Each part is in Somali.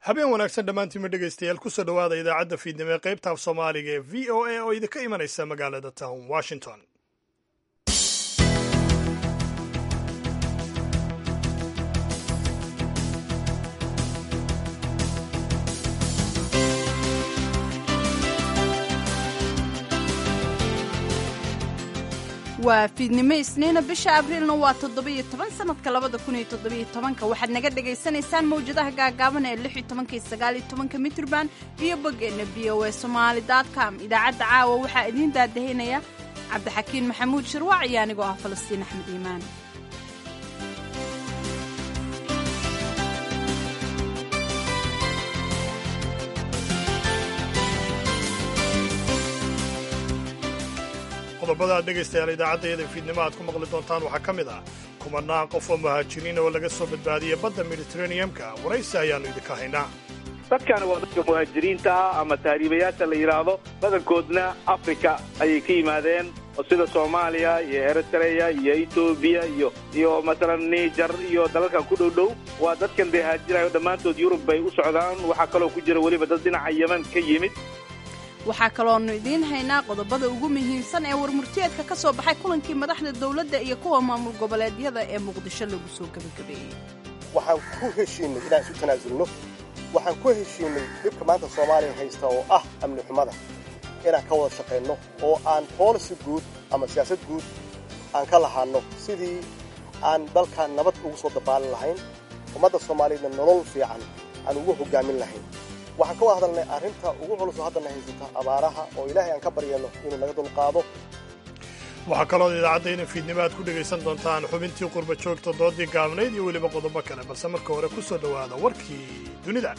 habeen wanaagsan dhammaantiinma dhegaystayaal kusoo dhowaada idaacadda fiidnimo ee qaybta af soomaaliga ee v o a oo idinka imanaysa magaalada town washington waa fiidnimo isniina bisha abriilna waa toddobiyo toban sanadka labada kun iyo toddobiyo tobanka waxaad naga dhagaysanaysaan mawjadaha gaagaaban ee lix iyo tobanka iyo sagaal iyo tobanka mitrban iyo boggeenna v o a somaali com idaacadda caawa waxaa idiin daadahinaya cabdixakiin maxamuud shirwac iyo anigoo ah falastiin axmed iimaan qodobada aad dhegaystayaal idaacaddayada fiidnimo aad ku maqli doontaan waxaa ka mid ah kumanaan qof oo muhaajiriin oo laga soo badbaadiyey badda mediteraneamka waraysi ayaannu idinka haynaa dadkaani waa dadka muhaajiriinta ah ama tahriibayaasha la yidhaahdo badankoodna afrika ayay ka yimaadeen oo sida soomaaliya iyo eritreya iyo etoobiya iyo iyo masalan niger iyo dalalkan ku dhow dhow waa dadkan dee haajirayo dhammaantood yurub bay u socdaan waxaa kaloo ku jira weliba dad dhinaca yeman ka yimid waxaa kaloonu idiin haynaa qodobada ugu muhiimsan ee warmurtiyeedka ka soo baxay kulankii madaxda dawladda iyo kuwa maamul goboleedyada ee muqdisho lagu soo gebagabeeyey waxaan ku heshiinay inaan isu tanaasulno waxaan ku heshiinay dhibka maanta soomaaliya haysta oo ah amni xumada inaan ka wada shaqayno oo aan boolisi guud ama siyaasad guud aan ka lahaanno sidii aan dalkan nabad ugu soo dabaalin lahayn ummadda soomaaliyeedna nolol fiican aan ugu hoggaamin lahayn waxaan ka wada hadalnay arrinta ugu culusoo haddana haysata abaaraha oo ilaahay aan ka baryayno inuu naga dulqaado waxaa kaloo idaacadda fiidnimo aad ku dhegaysan doontaan xubintii qurba joogta doodii gaabnayd iyo weliba qodobo kale balse marka hore ku soo dhowaada warkii dunida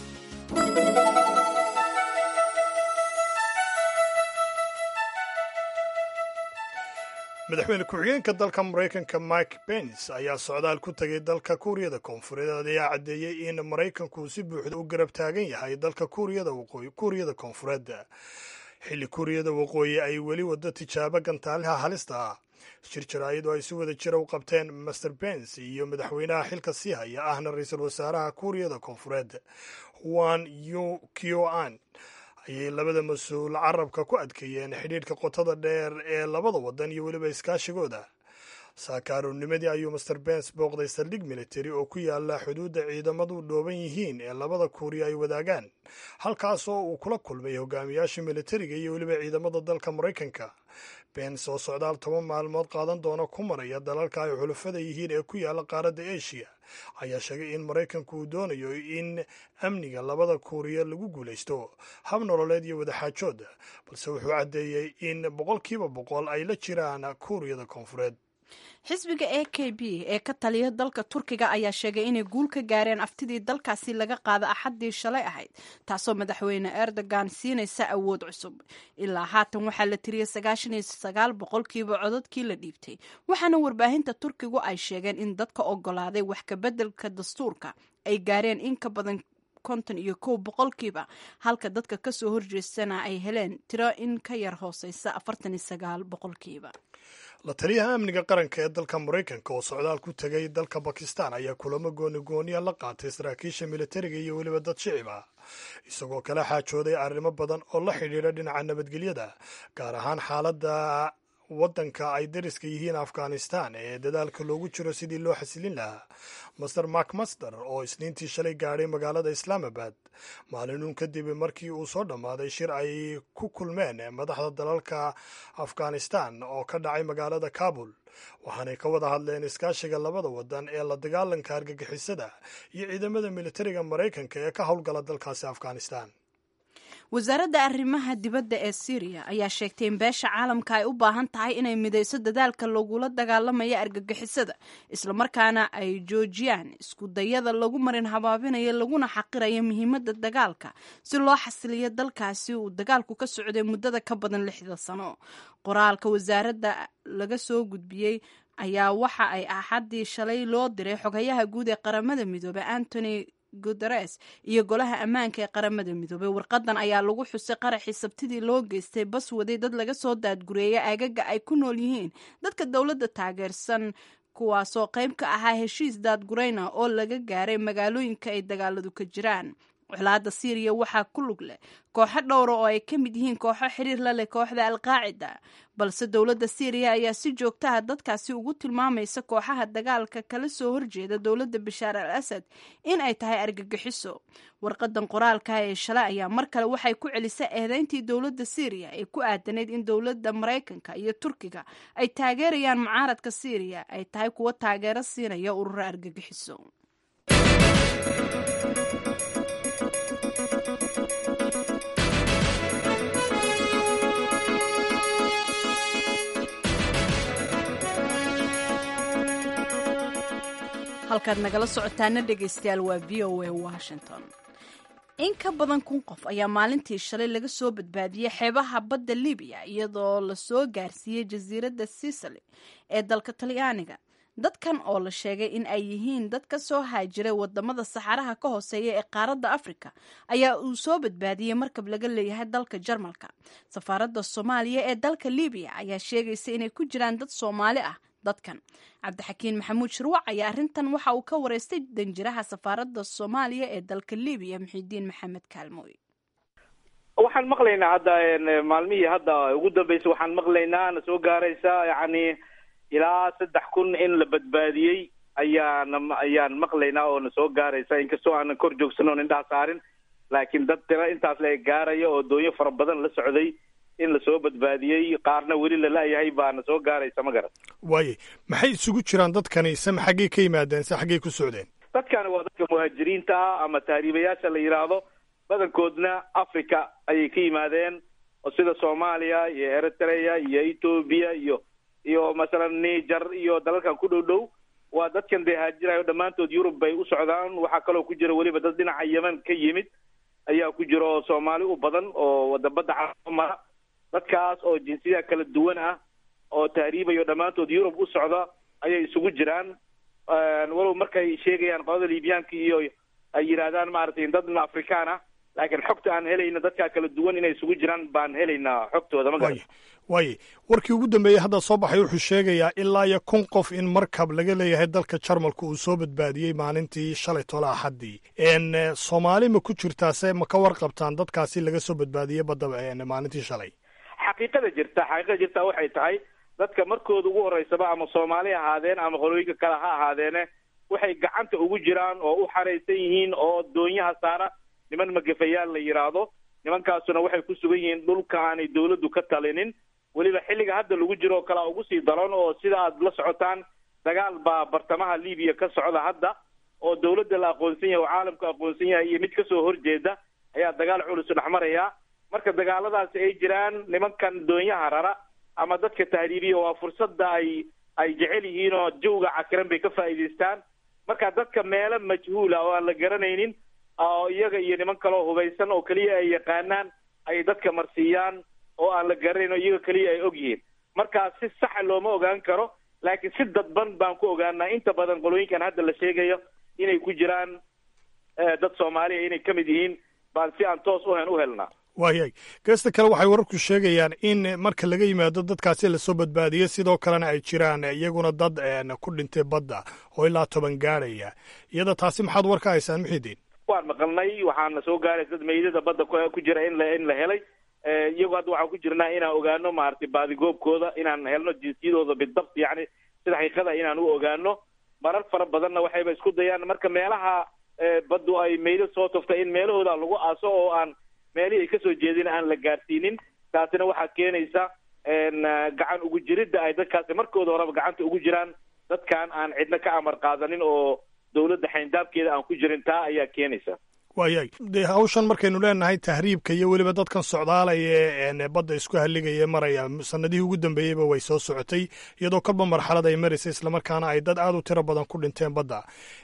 madaxweyne ku-xigeenka dalka maraykanka mike pence ayaa socdaal ku tegay dalka kuuriyada koonfureed ayaa caddeeyey in maraykanku si buuxda u garab taagan yahay dalka kuuriyada koonfureed xilli kuuriyada waqooyi ay weli wado tijaabo gantaalaha halista ah shir jaraa'id oo ay si wada jira u qabteen master pence iyo madaxweynaha xilka sii haya ahna ra-iisul wasaaraha kuuriyada koonfureed wan yu kioan ayay labada mas-uul carabka ku adkeeyeen xidhiidhka qotada dheer ee labada waddan iyo weliba iskaashigooda saakaaroonimadii ayuu master bens booqday saldhig military oo ku yaala xuduudda ciidamadu dhooban yihiin ee labada kuuriya ay wadaagaan halkaas oo uu kula kulmay hogaamiyaasha militariga iyo weliba ciidamada dalka maraykanka bens oo socdaal toban maalmood qaadan doona ku maraya dalalka ay xulufada yihiin ee ku yaala qaaradda eshiya ayaa sheegay in maraykanku uu doonayo in amniga labada kuuriya lagu guulaysto hab nololeed iyo wadaxaajood balse wuxuu caddeeyey in boqolkiiba boqol ay la jiraan kuuriyada koonfureed xisbiga a k b ee ka taliya dalka turkiga ayaa sheegay inay guul ka gaareen aftidii dalkaasi laga qaada axaddii shalay ahayd taasoo madaxweyne erdogan siinaysa awood cusub ilaa haatan waxaa la tiriyey sagaashan iyo sagaal boqolkiiba codadkii la dhiibtay waxaana warbaahinta turkigu ay sheegeen in dadka ogolaaday wax kabeddelka dastuurka ay gaareen in ka badan konton iyo kow boqolkiiba halka dadka kasoo horjeestana ay heleen tiro in ka yar hooseysa afartan iyo sagaal boqolkiiba la taliyaha amniga qaranka ee dalka maraykanka oo socdaal ku tegay dalka bakistan ayaa kulamo gooni gooniya la qaatay saraakiisha militariga iyo weliba dad shicib ah isagoo kala xaajooday arrimo badan oo la xidhiidha dhinaca nabadgelyada gaar ahaan xaaladda waddanka ay dariska yihiin afghanistan ee dadaalka loogu jiro sidii loo xasilin lahaa master mark master oo isniintii shalay gaadhay magaalada islaamabad maalinuun kadib markii uu soo dhammaaday shir ay ku kulmeen madaxda dalalka afghanistan oo ka dhacay magaalada kabul waxaanay ka wada hadleen iskaashiga labada waddan ee la dagaalanka argagixisada iyo ciidamada militariga maraykanka ee ka howlgala dalkaasi afghanistan wasaaradda arrimaha dibadda ee syriya ayaa sheegtay in beesha caalamka ay u baahan tahay inay midayso dadaalka lagula dagaalamayo argagixisada islamarkaana ay joojiyaan isku dayada lagu marin habaabinayo laguna xaqirayo muhiimadda dagaalka si loo xasiliyo dalkaasi uu dagaalku ka socday muddada ka badan lixda sano qoraalka wasaaradda laga soo gudbiyey ayaa waxa ay axaddii shalay loo diray xogayaha guud ee qaramada midoobey antony guteres iyo golaha ammaanka ee qaramada midoobey warqadan ayaa lagu xusay qaraxii sabtidii loo geystay bas waday dad laga soo daadgureeya aagaga ay ku nool yihiin dadka dowladda taageersan kuwaasoo qayb ka ahaa heshiis daadgurayna oo laga gaaray magaalooyinka ay dagaaladu ka jiraan colaadda siiriya waxaa ku lug leh kooxo dhowra oo ay ka mid yihiin kooxo xiriir la leh kooxda alqaacida balse dowladda siiriya ayaa si joogtaha dadkaasi ugu tilmaamaysa kooxaha dagaalka kala soo horjeeda dowladda bashaar al asad in ay tahay argagixiso warqadan qoraalka ee shalay ayaa mar kale waxay ku celisay eedeyntii dowladda siiriya ee ku aadanayd in dowladda maraykanka iyo turkiga ay taageerayaan mucaaradka siiriya ay tahay kuwo taageero siinaya ururo argagixiso halkaad nagala socotaana dhegaystayaal waa v o a washington in ka badan kun qof ayaa maalintii shalay laga soo badbaadiyey xeebaha badda libiya iyadoo lasoo gaarsiiyey jasiiradda sicily ee dalka talyaaniga dadkan oo la sheegay in ay yihiin dad ka soo haajiray wadamada saxaraha ka hooseeya ee qaaradda afrika ayaa uu soo badbaadiyey markab laga leeyahay dalka jarmalka safaaradda soomaaliya ee dalka libiya ayaa sheegaysa inay ku jiraan dad soomaali ah dadkan cabdixakiin maxamuud shirwac ayaa arrintan waxa uu ka wareystay danjiraha safaaradda soomaaliya ee dalka libiya muxidiin maxamed kaalmooy waxaan maqlaynaa hadda maalmihii hadda ugu dambeysay waxaan maqlaynaa na soo gaaraysa yacni ilaa saddex kun in la badbaadiyey ayaana ayaan maqlaynaa oo na soo gaaraysa inkastoo aanan kor joogsan oon indhaha saarin laakiin dad tira intaas la gaaraya oo doonyo fara badan la socday in lasoo badbaadiyey qaarna weli lala-yahay baana soo gaaraysa ma garan waaye maxay isugu jiraan dadkani sema xaggey ka yimaadeen se xaggey ku socdeen dadkani waa dadka muhaajiriinta ah ama tahriibayaasha la yidhaahdo badankoodna africa ayay ka yimaadeen oo sida soomaaliya iyo eritrea iyo ethoobia iyo iyo masalan niger iyo dalalkan ku dhow dhow waa dadkan dee haajirayo dhammaantood yurub bay u socdaan waxaa kaloo ku jira weliba dad dhinaca yeman ka yimid ayaa ku jira oo soomaali u badan oo wadabadda caamara dadkaas oo jinsiyada kala duwan ah oo tahriibayo dhammaantood yurub u socda ayay isugu jiraan walow markay sheegayaan qolada liibyaanka iyo ay yidhaahdaan maaragtay dadna afrikaan ah laakiin xogta aan helayna dadkaa kala duwan inay isugu jiraan baan helaynaa xogtooda ma garan waaye warkii ugu dambeeyey hadda soo baxay wuxuu sheegayaa ilaa iyo kun qof in markab laga leeyahay dalka jarmalka uu soo badbaadiyey maalintii shalay tola axaddii n soomaali ma ku jirtaase ma ka warqabtaan dadkaasi laga soo badbaadiyey badda maalintii shalay xaqiiqada jirta xaqiiqada jirta waxay tahay dadka markooda ugu horeysaba ama soomaali ahaadeen ama qolooyinka kale ha ahaadeene waxay gacanta ugu jiraan oo u xaraysan yihiin oo doonyaha saara niman magafayaal la yidhaahdo nimankaasuna waxay ku sugan yihiin dhulka aanay dawladdu ka talinin weliba xilliga hadda lagu jiro oo kalea ugu sii daran oo sida aad la socotaan dagaal baa bartamaha libiya ka socda hadda oo dawladda la aqoonsan yahay oo caalamku aqoonsan yahay iyo mid kasoo horjeeda ayaa dagaal culus dhex maraya marka dagaaladaasi ay jiraan nimankan doonyaha rara ama dadka tahriibiya waa fursadda ay ay jecel yihiin oo jawga cakiran bay ka faa'iidaystaan marka dadka meelo majhuula oo aan la garanaynin oo iyaga iyo niman kaleo hubaysan oo keliya ay yaqaanaan ay dadka marsiiyaan oo aan la garanayn oo iyaga keliya ay og yihiin marka si saxa looma ogaan karo laakiin si dadban baan ku ogaanaa inta badan qolooyinkan hadda la sheegayo inay ku jiraan dad soomaaliya inay ka mid yihiin baan si aan toos uhen u helnaa waayahay geesta kale waxay wararku sheegayaan in marka laga yimaado dadkaasi lasoo badbaadiyey sidoo kalena ay jiraan iyaguna dad ku dhintay badda oo ilaa toban gaadhaya iyada taasi maxaad war ka haysaan muxidiin waan maqalnay waxaana soo gaaraysa dad meydada badda ku jira in la in la helay iyagu hadda waxaan ku jirnaa inaan ogaano maaragtay baadigoobkooda inaan helno jinsiyadooda bidabt yacni sida xaqiiqada inaan u ogaano marar fara badanna waxayba isku dayaan marka meelaha baddu ay meydo soo tuftay in meelahooda lagu aaso oo aan meelihii ay kasoo jeedin aan la gaarsiinin taasina waxaa keenaysa gacan ugu jiridda ay dadkaasi markooda horeba gacanta ugu jiraan dadkan aan cidna ka amar qaadanin oo dawladda xayndaabkeeda aan ku jirin taa ayaa keenaysa waayahay dee hawshan markaynu leenahay tahriibka iyo weliba dadkan socdaalaya ee badda isku halligaya maraya sanadihii ugu dambeeyeyba way soo socotay iyadoo kolba marxalad ay maraysa islamarkaana ay dad aad u tiro badan ku dhinteen badda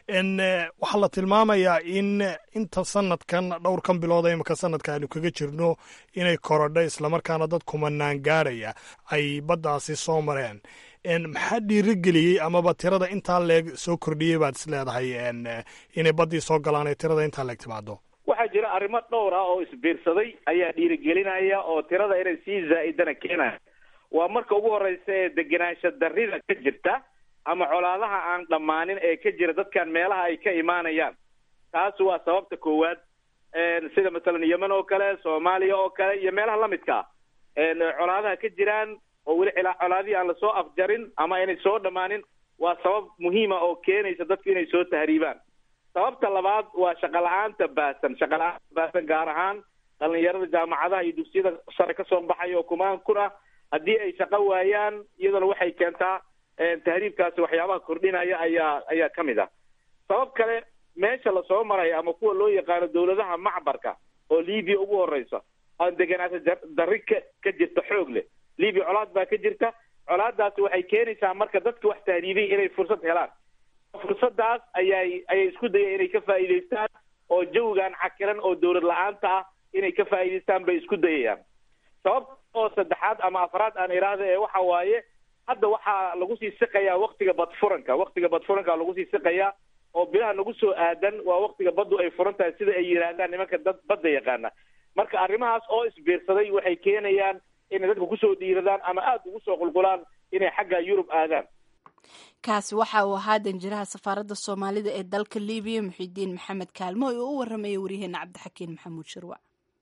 waxaa la tilmaamayaa in inta sanadkan dhowrkan bilooda imika sanadka aynu kaga jirno inay korodha islamarkaana dad kumanaan gaadhaya ay baddaasi soo mareen maxaa dhiirigeliyey amaba tirada intaa leeg soo kordhiyey baad is leedahay inay baddii soo galaan ee tirada intaa leeg timaado waxaa jira arrimo dhowr ah oo isbiirsaday ayaa dhiirigelinaya oo tirada inay sii zaa'idana keenaya waa marka ugu horeysa ee degenaansha darrida ka jirta ama colaadaha aan dhammaanin ee ka jira dadkan meelaha ay ka imaanayaan taas waa sababta koowaad sida masalan yemen oo kale soomaaliya oo kale iyo meelaha lamidka colaadaha ka jiraan oo weli colaadihii aan lasoo afjarin ama aynay soo dhammaanin waa sabab muhiima oo keenaysa dadku inay soo tahriibaan sababta labaad waa shaqa la-aanta baasan shaqa la-aanta baasan gaar ahaan dhalinyarada jaamacadaha iyo dugsiyada sare kasoo baxaya oo kumaan kun ah haddii ay shaqo waayaan iyaduna waxay keentaa tahriibkaasi waxyaabaha kordhinaya ayaa ayaa ka mid ah sabab kale meesha lasoo maraya ama kuwa loo yaqaano dawladaha macbarka oo libiya ugu horeysa aan deganaata darri ka ka jirta xoog leh libiya colaad baa ka jirta colaadaasi waxay keenaysaa marka dadka wax tahriibay inay fursad helaan fursadaas ayay ayay isku dayeen inay ka faa'iidaystaan oo jawigan cakiran oo dawlad la-aanta ah inay ka faa'iidaystaan bay isku dayayaan sababta oo saddexaad ama afraad aan idhaahda ee waxa waaye hadda waxaa lagu sii siqayaa waktiga badfuranka waktiga badfuranka lagu sii siqayaa oo bilaha nagu soo aadan waa waktiga baddu ay furan tahay sida ay yidhaahdaan nimanka dad badda yaqaana marka arrimahaas oo isbiirsaday waxay keenayaan inay dadka kusoo dhiiradaan ama aada ugu soo qulqulaan inay xagga yurub aadaan kaasi waxa uu ahaa danjiraha safaaradda soomaalida ee dalka libiya muxidiin maxamed kaalmo oo u warramaya waryaheena cabdixakiin maxamuud shirwac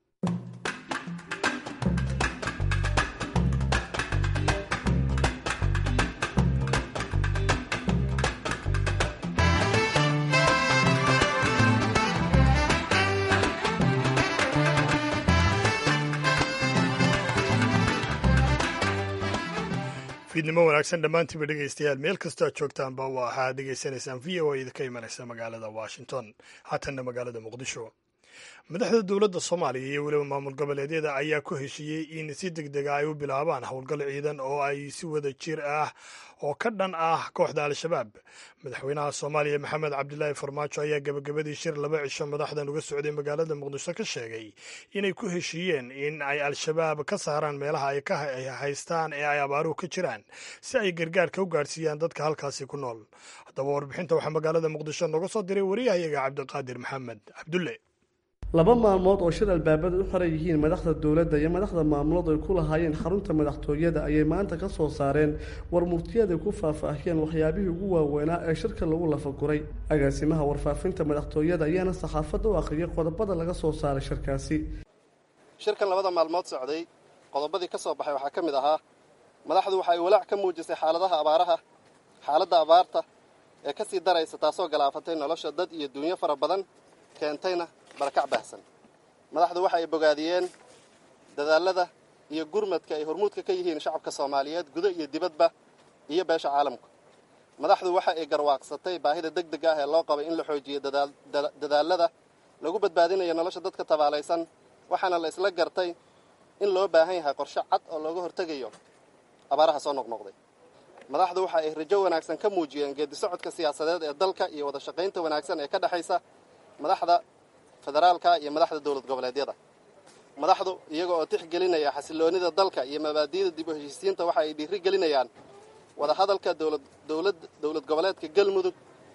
fiidnimo wanaagsan dhammaantiinba dhegaystayaal meel kastoo aad joogtaanba waxaad dhegaysanaysaan v o a idinka imanaysa magaalada washington haatanna magaalada muqdisho madaxda dowladda soomaaliya iyo weliba maamul goboleedyada ayaa ku heshiiyey in si deg dega ay u bilaabaan howlgal ciidan oo ay si wada jir ah oo ka dhan ah kooxda al-shabaab madaxweynaha soomaaliya maxamed cabdilaahi farmaajo ayaa gebagabadii shir laba cisho madaxdan uga socday magaalada muqdisho ka sheegay inay ku heshiiyeen in ay al-shabaab ka saaraan meelaha ay ka haystaan ee ay abaaruhu ka jiraan si ay gargaarka u gaadhsiiyaan dadka halkaasi ku nool haddaba warbixinta waxaa magaalada muqdisho nooga soo diray wariyahayaga cabdiqaadir maxamed cabdulle laba maalmood oo shir albaabada u xiran yihiin madaxda dowladda iyo madaxda maamuladu ay ku lahaayeen xarunta madaxtooyada ayay maanta ka soo saareen war murtiyaday ku faahfaahiyeen waxyaabihii ugu waaweynaa ee shirka lagu lafaguray agaasimaha warfaafinta madaxtooyada ayaana saxaafadda u akhriyay qodobada laga soo saaray shirkaasi shirkan labada maalmood socday qodobadii ka soo baxay waxaa ka mid ahaa madaxdu waxa ay walaac ka muujisay xaaladaha abaaraha xaaladda abaarta ee ka sii daraysa taasoo galaafatay nolosha dad iyo duunyo fara badan keentayna barakac baahsan madaxdu waxa ay bogaadiyeen dadaalada iyo gurmadka ay hormuudka ka yihiin shacabka soomaaliyeed gudo iyo dibadba iyo beesha caalamku madaxdu waxa ay garwaaqsatay baahida deg deg ah ee loo qabay in la xoojiyo dadaalada lagu badbaadinayo nolosha dadka tabaalaysan waxaana la isla gartay in loo baahan yahay qorshe cad oo looga hortegayo abaaraha soo noqnoqday madaxdu waxa ay rajo wanaagsan ka muujiyeen geedi socodka siyaasadeed ee dalka iyo wada shaqaynta wanaagsan ee ka dhexaysa madaxda federaalka iyo madaxda dowlad goboleedyada madaxdu iyaga oo tixgelinaya xasiloonida dalka iyo mabaadi'da dib u heshiisiinta waxa ay dhiiri gelinayaan wadahadalka dowlad dowlad goboleedka galmudug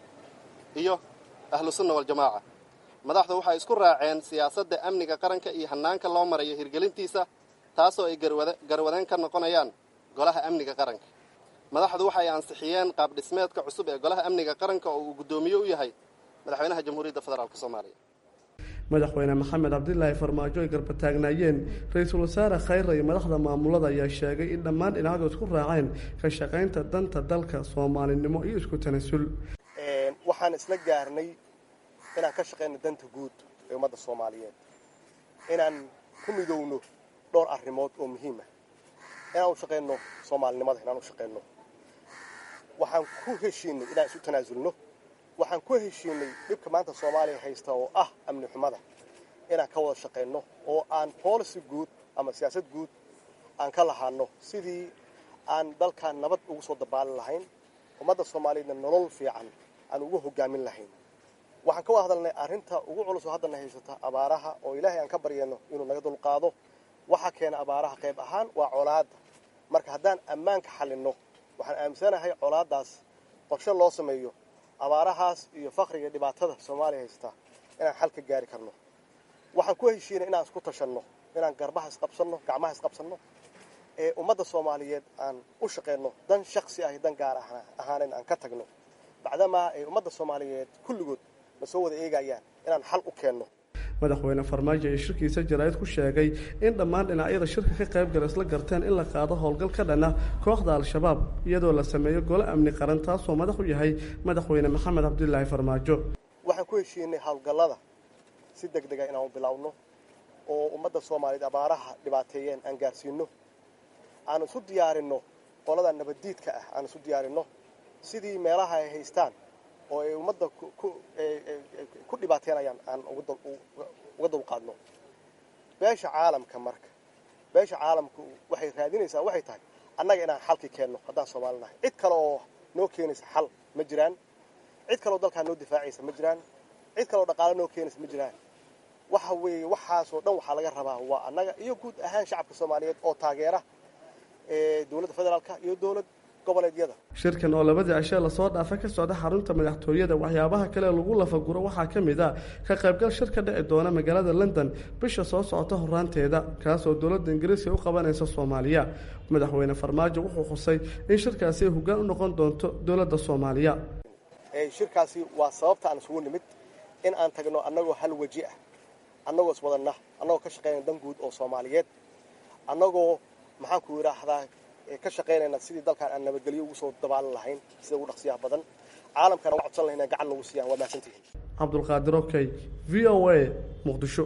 iyo ahlu sunna waljamaaca madaxdu waxay isku raaceen siyaasadda amniga qaranka iyo hannaanka loo marayo hirgelintiisa taasoo ay garwadeen ka noqonayaan golaha amniga qaranka madaxdu waxay ansixiyeen qaab dhismeedka cusub ee golaha amniga qaranka oo uu guddoomiye u yahay madaxweynaha jamhuuriyadda federaalk soomaaliya madaxweyne maxamed cabdilaahi farmaajo ay garbataagnaayeen ra-iisul wasaare khayra iyo madaxda maamulada ayaa sheegay in dhammaan dhinacdu isku raaceen ka shaqaynta danta dalka soomaalinimo iyo isku tanasul waxaan isla gaarnay inaan ka shaqayno danta guud ee ummadda soomaaliyeed inaan ku midowno dhowr arrimood oo muhiima inaan u shaqayno soomaalinimada inaan u shaqayno waxaan ku heshiinay inaan isu tanaasulno waxaan ku heshiinay dhibka maanta soomaaliya haysta oo ah amni xumada inaan ka wada shaqayno oo aan policy guud ama siyaasad guud aan ka lahaano sidii aan dalkan nabad ugu soo dabaalin lahayn ummadda soomaaliyeedna nolol fiican aan ugu hogaamin lahayn waxaan ka wada hadalnay arrinta ugu culus oo haddana haysata abaaraha oo ilaahay aan ka baryayno inuu naga dulqaado waxaa keena abaaraha qayb ahaan waa colaadda marka haddaan ammaanka xallinno waxaan aaminsanahay colaaddaas qorshe loo sameeyo abaarahaas iyo fakriga dhibaatada soomaaliya haysta inaan xal ka gaari karno waxaan ku heshiinay inaan isku tashanno inaan garbaha isqabsanno gacmaha isqabsanno ee ummadda soomaaliyeed aan u shaqayno dan shaksi ah iyo dan gaar ahaanen aan ka tagno bacdamaa ay ummadda soomaaliyeed kulligood na soo wada eegayaan inaan xal u keenno madaxweyne farmaajo ee shirkiisa jaraa'id ku sheegay in dhammaan dhinacyada shirka ka qaybgala isla garteen in la qaado howlgal ka dhana kooxda al-shabaab iyadoo la sameeyo golo amni qaran taasoo madax u yahay madaxweyne maxamed cabdilaahi farmaajo waxaan ku heshiinay howlgallada si deg dega inaanu bilowno oo ummadda soomaaliyeed abaaraha dhibaateeyeen aan gaarsiino aan isu diyaarinno qolada nabaddiidka ah aan isu diyaarinno sidii meelaha ay haystaan oo ay ummadda ku dhibaateenayaan aan uga dulqaadno beesha caalamka marka beesha caalamku waxay raadinaysaa waxay tahay annaga inaan xalki keenno haddaan soomaali nahay cid kale oo noo keenaysa xal ma jiraan cid kaleoo dalkaa noo difaacaysa ma jiraan cid kaleoo dhaqaalo noo keenaysa ma jiraan waxa weeye waxaasoo dhan waxaa laga rabaa waa annaga iyo guud ahaan shacabka soomaaliyeed oo taageera dowladda federaalka iyo dowlad goboleedyada shirkan oo labadii cishee lasoo dhaafa ka socda xarunta madaxtooyada waxyaabaha kale lagu lafaguro waxaa ka mid a ka qaybgal shir ka dhici doona magaalada london bisha soo socota horaanteeda kaasoo dowladda ingiriiska u qabanaysa soomaaliya madaxweyne farmaajo wuxuu xusay in shirkaasi ay hoggaan u noqon doonto dowladda soomaaliya shirkaasi waa sababta aan isugu nimid in aan tagno annagoo hal weji ah annagoo iswadanna annagoo ka shaqaynaya dan guud oo soomaaliyeed annagoo maxaan ku yidhaahdaa ka shaqaynayna sidii dalkaan aan nabadgelyo ugu soo dabaalan lahayn sida ugu dhaqsiyaha badan caalamkana waa codsan lahayn gacan nagu siiyaan waa mahadsantihiin cabdulqaadir okey v o a muqdisho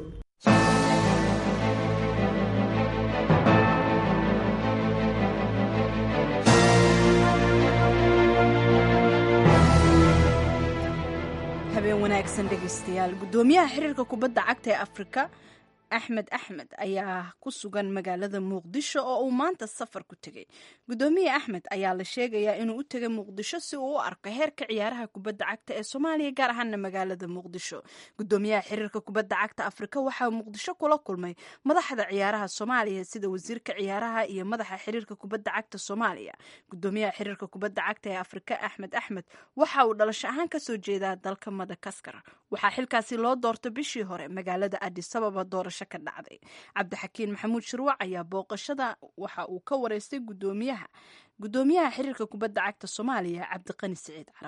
habeen wanaagsan dhegaystayaal guddoomiyaha xiriirka kubadda cagta ee afrika axmed axmed ayaa ku sugan magaalada muqdisho oo uu maanta safar ku tegey guddoomiye axmed ayaa la sheegayaa inuu u tegay muqdisho si uu u arko heerka ciyaaraha kubadda cagta ee soomaaliya gaar ahaana magaalada muqdisho guddoomiyaha xiriirka kubadda cagta afrika waxaa muqdisho kula kulmay madaxda ciyaaraha soomaaliya sida wasiirka ciyaaraha iyo madaxa xiriirka kubadda cagta soomaaliya guddoomiyaha xiriirka kubadda cagta ee afrika axmed axmed waxa uu dhalasho ahaan kasoo jeedaa dalka madagaskar waxaa xilkaasi loo doortay bishii hore magaalada adisababa doorasho ka dhacday cabdixakiin maxamuud shirwac ayaa booqashada waxa uu ka wareystay gudoomiyaha gudoomiyaha xiriirka kubadda cagta soomaaliya cabdiqani siciid carab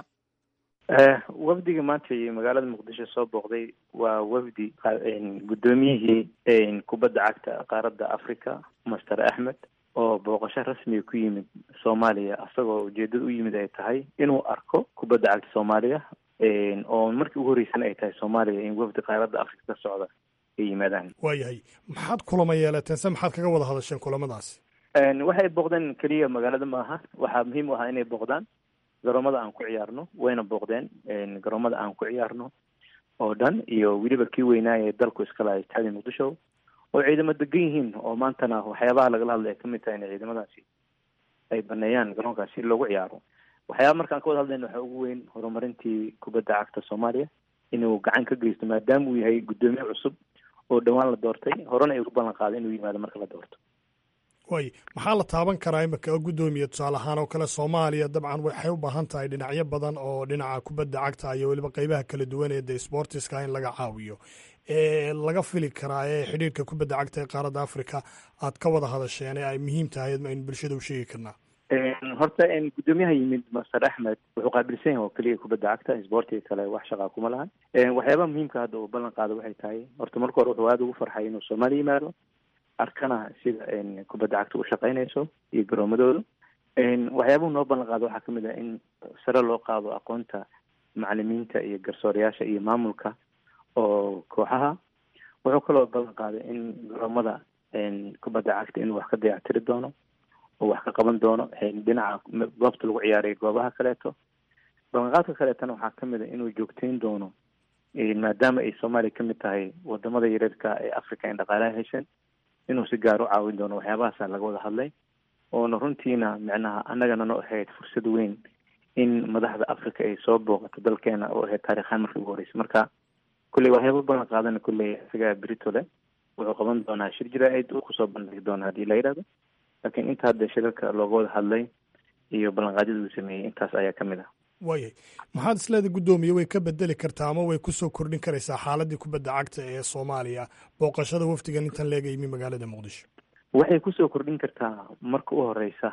wafdiga maanta iyo magaalada muqdisho soo booqday waa wafdi guddoomiyihii kubadda cagta qaaradda africa master axmed oo booqasho rasmiga ku yimid soomaaliya asagoo ujeedada u yimid ay tahay inuu arko kubadda cagta soomaaliya oo markii ugu horreysana ay tahay soomaaliya in wafdi qaaradda africa ka socda ay yimaadaan waayahay maxaad kulama yeelateen se maxaad kaga wada hadasheen kulamadaasi waxay booqdeen keliya magaalada maaha waxaa muhiim u ahaa inay booqdaan garoomada aan ku ciyaarno wayna booqdeen garoomada aan ku ciyaarno oo dhan iyo weliba kii weynaaye dalku iskala istaadi muqdisho oo ciidamo degan yihiin oo maantana waxyaabaha lagala hadlay ay kamid tahay in ciidamadaasi ay baneeyaan garoonkaas si loogu ciyaaro waxyaaba markaan ka wada hadlayna waxaa ugu weyn horumarintii kubadda cagta soomaaliya inuu gacan ka geysto maadaama uu yahay guddoomiye cusub oo dhowaan la doortay horena ay ugu ballan qaaday inuu yimaado marka la doorto waay maxaa la taaban karaa imika gudoomiye tusaale ahaan oo kale soomaaliya dabcan waxay u baahan tahay dhinacyo badan oo dhinaca kubadda cagta iyo weliba qeybaha kala duwan ee de sportiska in laga caawiyo ee laga fili karaa ee xidhiirka kubadda cagta ee qaaradda africa aad ka wada hadasheen ee ay muhiim tahay aynu bulshada u sheegi karnaa horta guddoomiyaha yimid master axmed wuxuu qaabilsan yahay oo keliya kubadda cagta sportiga kale wax shaqaa kuma lahan waxyaabaha muhiimka hadda uu ballan qaado waxay tahay horta marka hore wuxuu aada ugu farxay inuu soomaaliya yimaado arkana sida kubadda cagta u shaqaynayso iyo garoomadooda waxyaabuhu noo ballan qaado waxaa kamid ah in sare loo qaado aqoonta macalimiinta iyo garsoorayaasha iyo maamulka oo kooxaha wuxuu kaloo ballan qaaday in garoomada kubadda cagta inuu wax ka dayactiri doono oo wax ka qaban doono dhinaca goobta lagu ciyaarayo goobaha kaleeto ballanqaadka kaleetana waxaa kamid a inuu joogteyn doono maadaama ay soomaaliya kamid tahay wadamada yareerka ee africa in dhaqaalaha hesheen inuu si gaar u caawin doono waxyaabahaasa laga wada hadlay oona runtiina micnaha annagana noo ahayd fursad weyn in madaxda africa ay soo booqato dalkeena oo ahayd taarikhaan markii ugu horeysa marka kulley waxyaaba ballan qaadana kulley isagaa berito leh wuxuu qaban doonaa shir jira-id uu kusoo bandhigi doona haddii la yidhahdo laakiin inta hadda shirarka looga wada hadlay iyo ballanqaadyada uu sameeyey intaas ayaa ka mid ah waayahay maxaad isleeda guddoomiye way ka bedeli kartaa ama way kusoo kordhin karaysaa xaaladii kubadda cagta ee soomaaliya booqashada wafdigan intan leega yimi magaalada muqdisho waxay kusoo kordhin kartaa marka u horeysa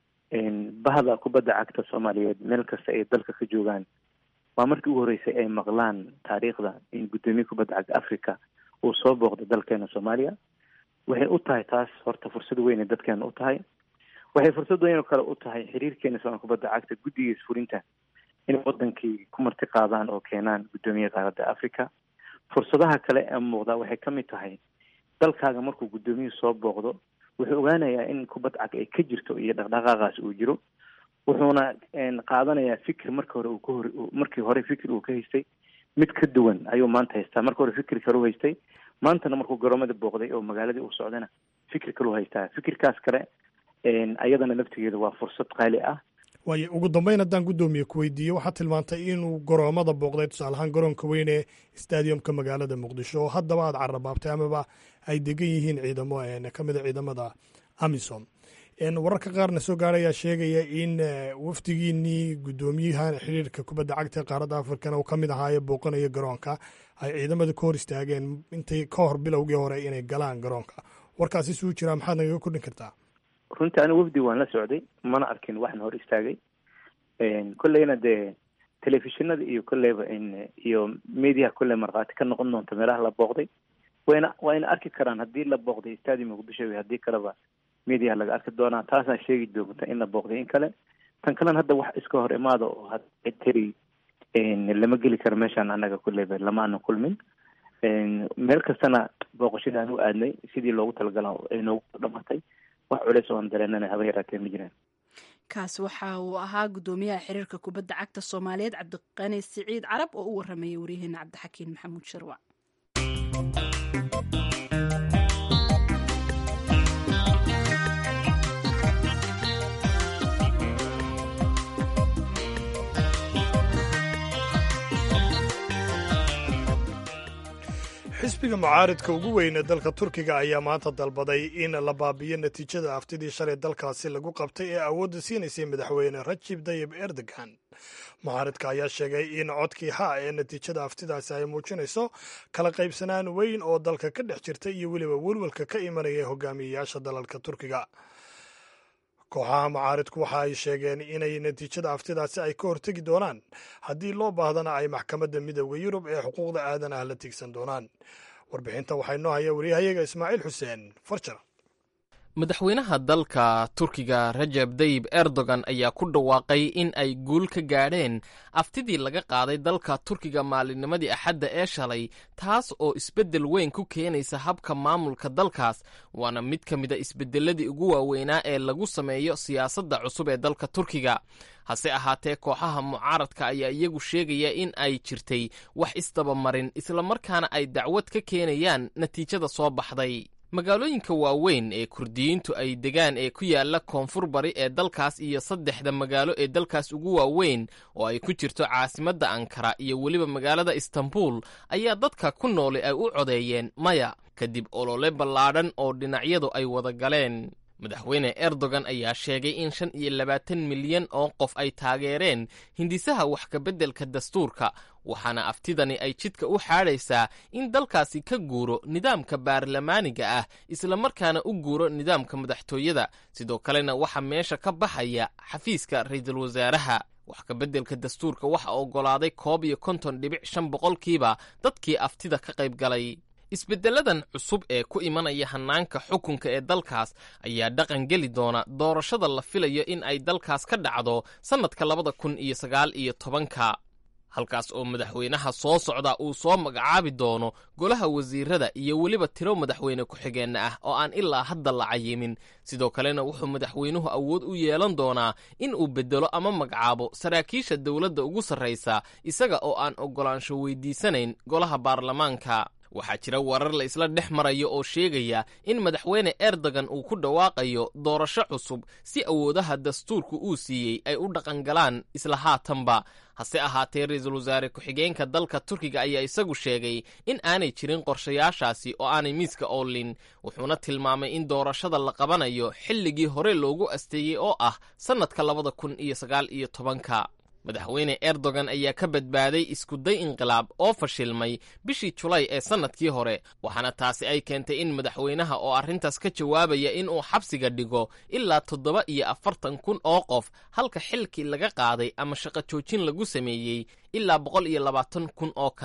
bahda kubadda cagta soomaaliyeed meel kasta ay dalka ka joogaan waa markii ugu horeysay ay maqlaan taariikhda in guddoomiye kubadda cagta africa uu soo booqdo dalkeena soomaaliya waxay u tahay taas horta fursad weynay dadkeena u tahay waxay fursad weyn oo kale u tahay xiriirkeena soomaal kubadda cagta guddigiis fulinta inay wadankii ku marti qaadaan oo keenaan guddoomiye qaaradda africa fursadaha kale ee muuqda waxay ka mid tahay dalkaaga markuu guddoomiyuhu soo booqdo wuxuu ogaanayaa in kubad cag ay ka jirto iyo dhaqdhaqaaqaas uu jiro wuxuuna qaadanayaa fikir marka hore uu ka hor markii hore fikir uu ka haystay mid ka duwan ayuu maanta haystaa marka hore fikir kale u haystay maantana markuu garoomada booqday oo magaaladii uu socdana fikir kale u haystaa fikirkaas kale ayadana laftigeeda waa fursad qaali ah waayo ugu dambeyn haddaan guddoomiye ku weydiiyo waxaad tilmaantay inuu garoomada booqday tusaale ahaan garoonka weyn ee stadiumka magaalada muqdisho oo haddaba aad carabaabtay amaba ay degan yihiin ciidamo ka mida ciidamada amisom wararka qaarna soo gaara ayaa sheegaya in wafdigiinii guddoomiyaha xiriirka kubadda cagta ee qaaradda afrikana uu ka mid ahaaye booqanaya garoonka ay ciidamada ka hor istaageen intay ka hor bilowgii hore inay galaan garoonka warkaasi suu jiraa maxaad nagaga kordhin kartaa runtii anigu wafdi waan la socday mana arkin waxna hor istaagay kolleyna dee telefishinada iyo kolleyba iyo mediaha kolley markhaati ka noqon doonta meelaha la booqday wayna wayna arki karaan haddii la booqday stadium muqdisho iyo haddii kaleba mediaha laga arki doonaa taasaa sheegi doonta in la booqday in kale tan kalena hadda wax iska hor imaada oo hadteri lama geli karo meeshaan annaga kolleyba lama ana kulmin meel kastana booqashada aan u aadnay sidii loogu talagala ay noogu dhamatay wax culeys oo aan dareenana haba yaraatee ma jiraan kaas waxa uu ahaa guddoomiyaha xiriirka kubadda cagta soomaaliyeed cabdiqani siciid carab oo u waramayay waryaheena cabdixakiin maxamuud sharwac xisbiga mucaaridka ugu weyn ee dalka turkiga ayaa maanta dalbaday in la baabiyo natiijada aftidii shalay dalkaasi lagu qabtay ee awoodda siinaysay madaxweyne rajib dayib erdogan mucaaridka ayaa sheegay in codkii ha ee natiijada aftidaasi ay muujinayso kala qaybsanaan weyn oo dalka ka dhex jirta iyo weliba welwelka ka imanaya hogaamiyeyaasha dalalka turkiga kooxaha mucaaridku waxa ay sheegeen inay natiijada aftidaasi ay ka hortegi doonaan haddii loo baahdana ay maxkamadda midooda yurub ee xuquuqda aadanaha la tiigsan doonaan warbixinta waxaa inoo haya waryahayaga ismaaciil xuseen farjar madaxweynaha dalka turkiga rajab dayib erdogan ayaa ku dhawaaqay in ay guul ka gaadheen aftidii laga qaaday dalka turkiga maalinnimadii axadda ee shalay taas oo isbeddel weyn ku keenaysa habka maamulka dalkaas waana mid ka mida isbeddeladii ugu waaweynaa ee lagu sameeyo siyaasadda cusub ee dalka turkiga hase ahaatee kooxaha mucaaradka ayaa iyagu sheegaya in ay jirtay wax isdabamarin islamarkaana ay dacwad ka keenayaan natiijada soo baxday magaalooyinka waaweyn ee kurdiyiintu ay degaan ee ku yaala koonfur bari ee dalkaas iyo saddexda magaalo ee dalkaas ugu waaweyn oo ay ku jirto caasimadda ankara iyo weliba magaalada istanbul ayaa dadka ku nooli ay u codeeyeen maya kadib olole ballaadhan oo dhinacyadu ay wada galeen madaxweyne erdogan ayaa sheegay in shan iyo labaatan milyan oo qof ay taageereen hindisaha wax kabeddelka dastuurka waxaana aftidani ay jidka u xaadhaysaa in dalkaasi ka guuro nidaamka baarlamaaniga ah islamarkaana u guuro nidaamka madaxtooyada sidoo kalena waxaa meesha ka baxaya xafiiska ra'iisul wasaaraha wax kabeddelka dastuurka waxa oggolaaday koob iyo konton dhibic shan boqolkiiba dadkii aftida ka qayb galay isbeddeladan cusub ee ku imanaya hannaanka xukunka ee dalkaas ayaa dhaqan geli doona doorashada la filayo in ay dalkaas ka dhacdo sannadka labada kun iyo sagaal iyo tobanka halkaas oo madaxweynaha soo socda uu soo magacaabi doono golaha wasiirada iyo weliba tiro madaxweyne ku-xigeenna ah oo aan ilaa hadda la cayimin sidoo kalena wuxuu madaxweynuhu awood u yeelan doonaa in uu beddelo ama magacaabo saraakiisha dowladda ugu sarraysa isaga oo aan oggolaansho weydiisanayn golaha baarlamaanka waxaa jira warar la isla dhex marayo oo sheegaya in madaxweyne erdogan uu ku dhawaaqayo doorasho cusub si awoodaha dastuurku uu siiyey ay u dhaqangalaan isla haatanba hase ahaatee ra-iisul wasaare ku-xigeenka dalka turkiga ayaa isagu sheegay in aanay jirin qorshayaashaasi oo aanay miiska oolin wuxuuna tilmaamay in doorashada la qabanayo xilligii hore loogu asteeyey oo ah sannadka labada kun iyo sagaal iyo tobanka madaxweyne erdogan ayaa ka badbaaday iskuday inqilaab oo fashilmay bishii julay ee sannadkii hore waxaana taasi ay keentay in madaxweynaha oo arrintaas ka jawaabaya inuu xabsiga dhigo ilaa toddoba iyo afartan kun oo qof halka xilkii laga qaaday ama shaqo joojin lagu sameeyey ilaa boqol iyo labaatan kun oo kale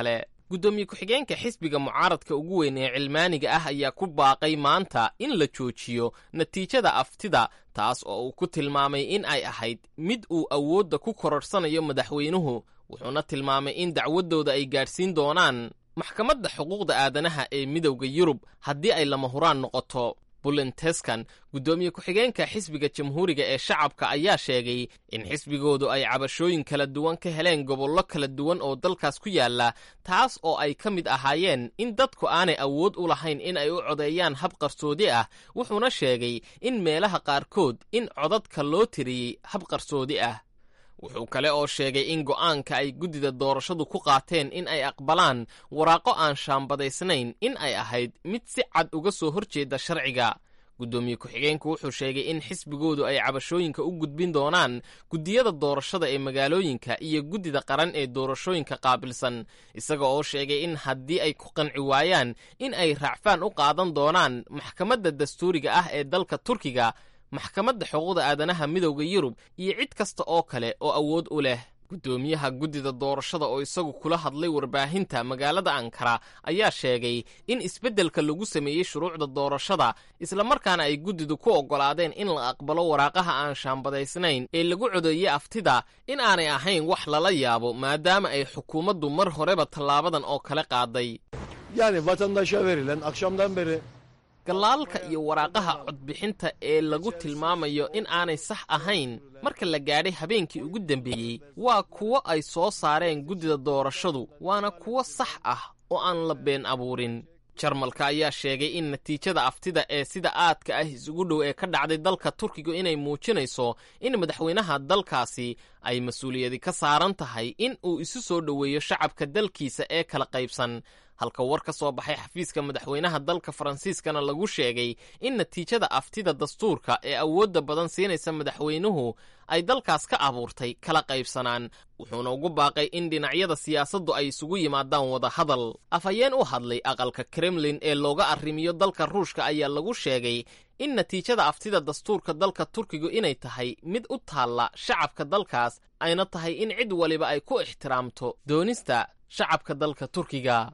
guddoomiye ku-xigeenka xisbiga mucaaradka ugu weyn ee cilmaaniga ah ayaa ku baaqay maanta in la joojiyo natiijada aftida taas oo uu ku tilmaamay in ay ahayd mid uu awoodda ku kororsanayo madaxweynuhu wuxuuna tilmaamay in dacwaddooda ay gaadhsiin doonaan maxkamadda xuquuqda aadanaha ee midowda yurub haddii ay lama huraan noqoto bulenteskan guddoomiye ku-xigeenka xisbiga jamhuuriga ee shacabka ayaa sheegay in xisbigoodu ay cabashooyin kala duwan ka heleen gobollo kala duwan oo dalkaas ku yaalla taas oo ay ka mid ahaayeen in dadku aanay awood u lahayn in ay u codeeyaan hab qarsoodi ah wuxuuna sheegay in meelaha qaarkood in codadka loo tiriyey hab qarsoodi ah wuxuu kale oo sheegay in go'aanka ay guddida doorashadu ku qaateen in ay aqbalaan waraaqo aan shaambadaysnayn in ay ahayd mid si cad uga soo horjeeda sharciga guddoomiye ku-xigeenku wuxuu sheegay in xisbigoodu ay cabashooyinka u gudbin doonaan guddiyada doorashada ee magaalooyinka iyo guddida qaran ee doorashooyinka qaabilsan isaga oo sheegay in haddii ay ku qanci waayaan in ay raacfaan u qaadan doonaan maxkamadda dastuuriga ah ee dalka turkiga maxkamadda xuquuqda aadanaha midowda yurub iyo cid kasta oo kale oo awood u leh guddoomiyaha guddida doorashada oo isagu kula hadlay warbaahinta magaalada ankara ayaa sheegay in isbeddelka lagu sameeyey shuruucda doorashada islamarkaana ay guddidu ku oggolaadeen in la aqbalo waraaqaha aan shaambadaysnayn ee lagu codeeyey aftida in aanay ahayn wax lala yaabo maadaama ay xukuumaddu mar horeba tallaabadan oo kale qaaday Yani vatandaşa verilen akşamdan beri gallaalka iyo waraaqaha codbixinta ee lagu tilmaamayo in aanay sax ahayn marka la gaadhay habeenkii ugu dambeeyey waa kuwo ay soo saareen guddida doorashadu waana kuwo sax ah oo aan la been abuurin jarmalka ayaa sheegay in natiijada aftida ee sida aadka ah isugu dhow ee ka dhacday dalka turkiga inay muujinayso in madaxweynaha dalkaasi ay mas-uuliyadi ka saaran tahay in uu isu soo dhoweeyo shacabka dalkiisa ee kala qaybsan halka war ka soo baxay xafiiska madaxweynaha dalka faransiiskana lagu sheegay in natiijada aftida dastuurka ee awoodda badan siinaysa madaxweynuhu ay dalkaas ka abuurtay kala qaybsanaan wuxuuna ugu baaqay in dhinacyada siyaasaddu ay isugu yimaadaan wada hadal afhayeen u hadlay aqalka kremlin ee looga arrimiyo dalka ruushka ayaa lagu sheegay in natiijada aftida dastuurka dalka turkigu inay tahay mid u taalla shacabka dalkaas ayna tahay in cid waliba ay ku ixtiraamto doonista shacabka dalka turkiga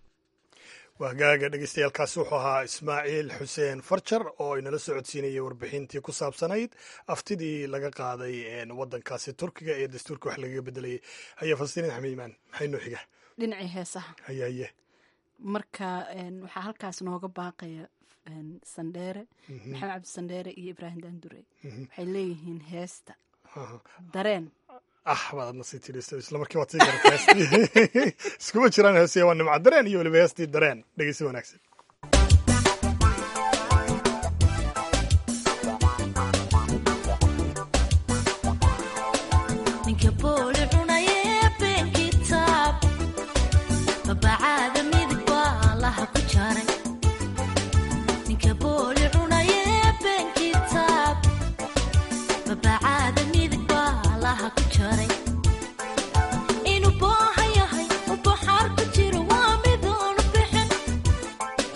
wahgaaga dhegeystayaaalkaasi wuxuu ahaa ismaaciil xuseen farjar oo inala socodsiinayay warbixintii ku saabsanayd aftidii laga qaaday waddankaasi turkiga ee dastuurka wax lagaga bedelayay haya falastiin axmed imaan maxay noo xiga dhinacii heesaha haye haye marka waxaa halkaas nooga baaqaya sandheere maxamed cabdi sandheere iyo ibraahim daandure waxay leeyihiin heesta dareen ah baad adna sii tidhisto isla markii waad sii garata heestii iskuma jiraan heesiya waa nimca dareen iyo weliba heestii dareen dhegeysi wanaagsan inuu boohan yahay u baxaar ku jiro waa midoonu bixin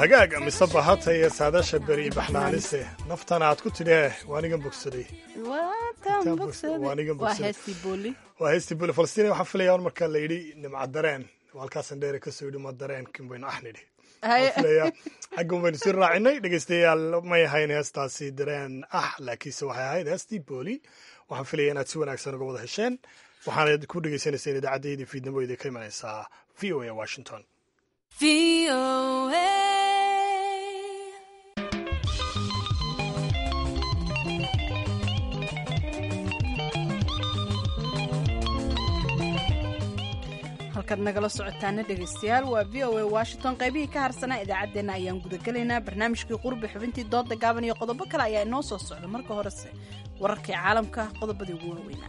hagaaga mise bahata iyo saadasha beri baxnaanise naftana aad ku tidhi waanigan bogsaday waanigan bogsaday waa heestii buli falastiin waxaan filaya marka la yidhi nimca dareen halkaasan dheere kasoo yidhi ma dareenkin baynu ah nidhi filaya xaggan baynu sii raacinay dhegeystayaal may ahayn heestaasi dareen ah laakiinse waxay ahayd heestii booli waxaan filaya inaad si wanaagsan uga wada hesheen waxaana ku dhegeysanayseen idaacaddayda fiidnimo idin ka imanaysaa v o a washington halkaad nagala socotaana dhegaystayaal waa v o a washington qaybihii ka harsanaa idaacaddeenna ayaan gudagelaynaa barnaamijkii qurbi xubintii dooda gaaban iyo qodobo kale ayaa inoo soo socda marka horese wararkii caalamka qodobadii ugu waaweynaa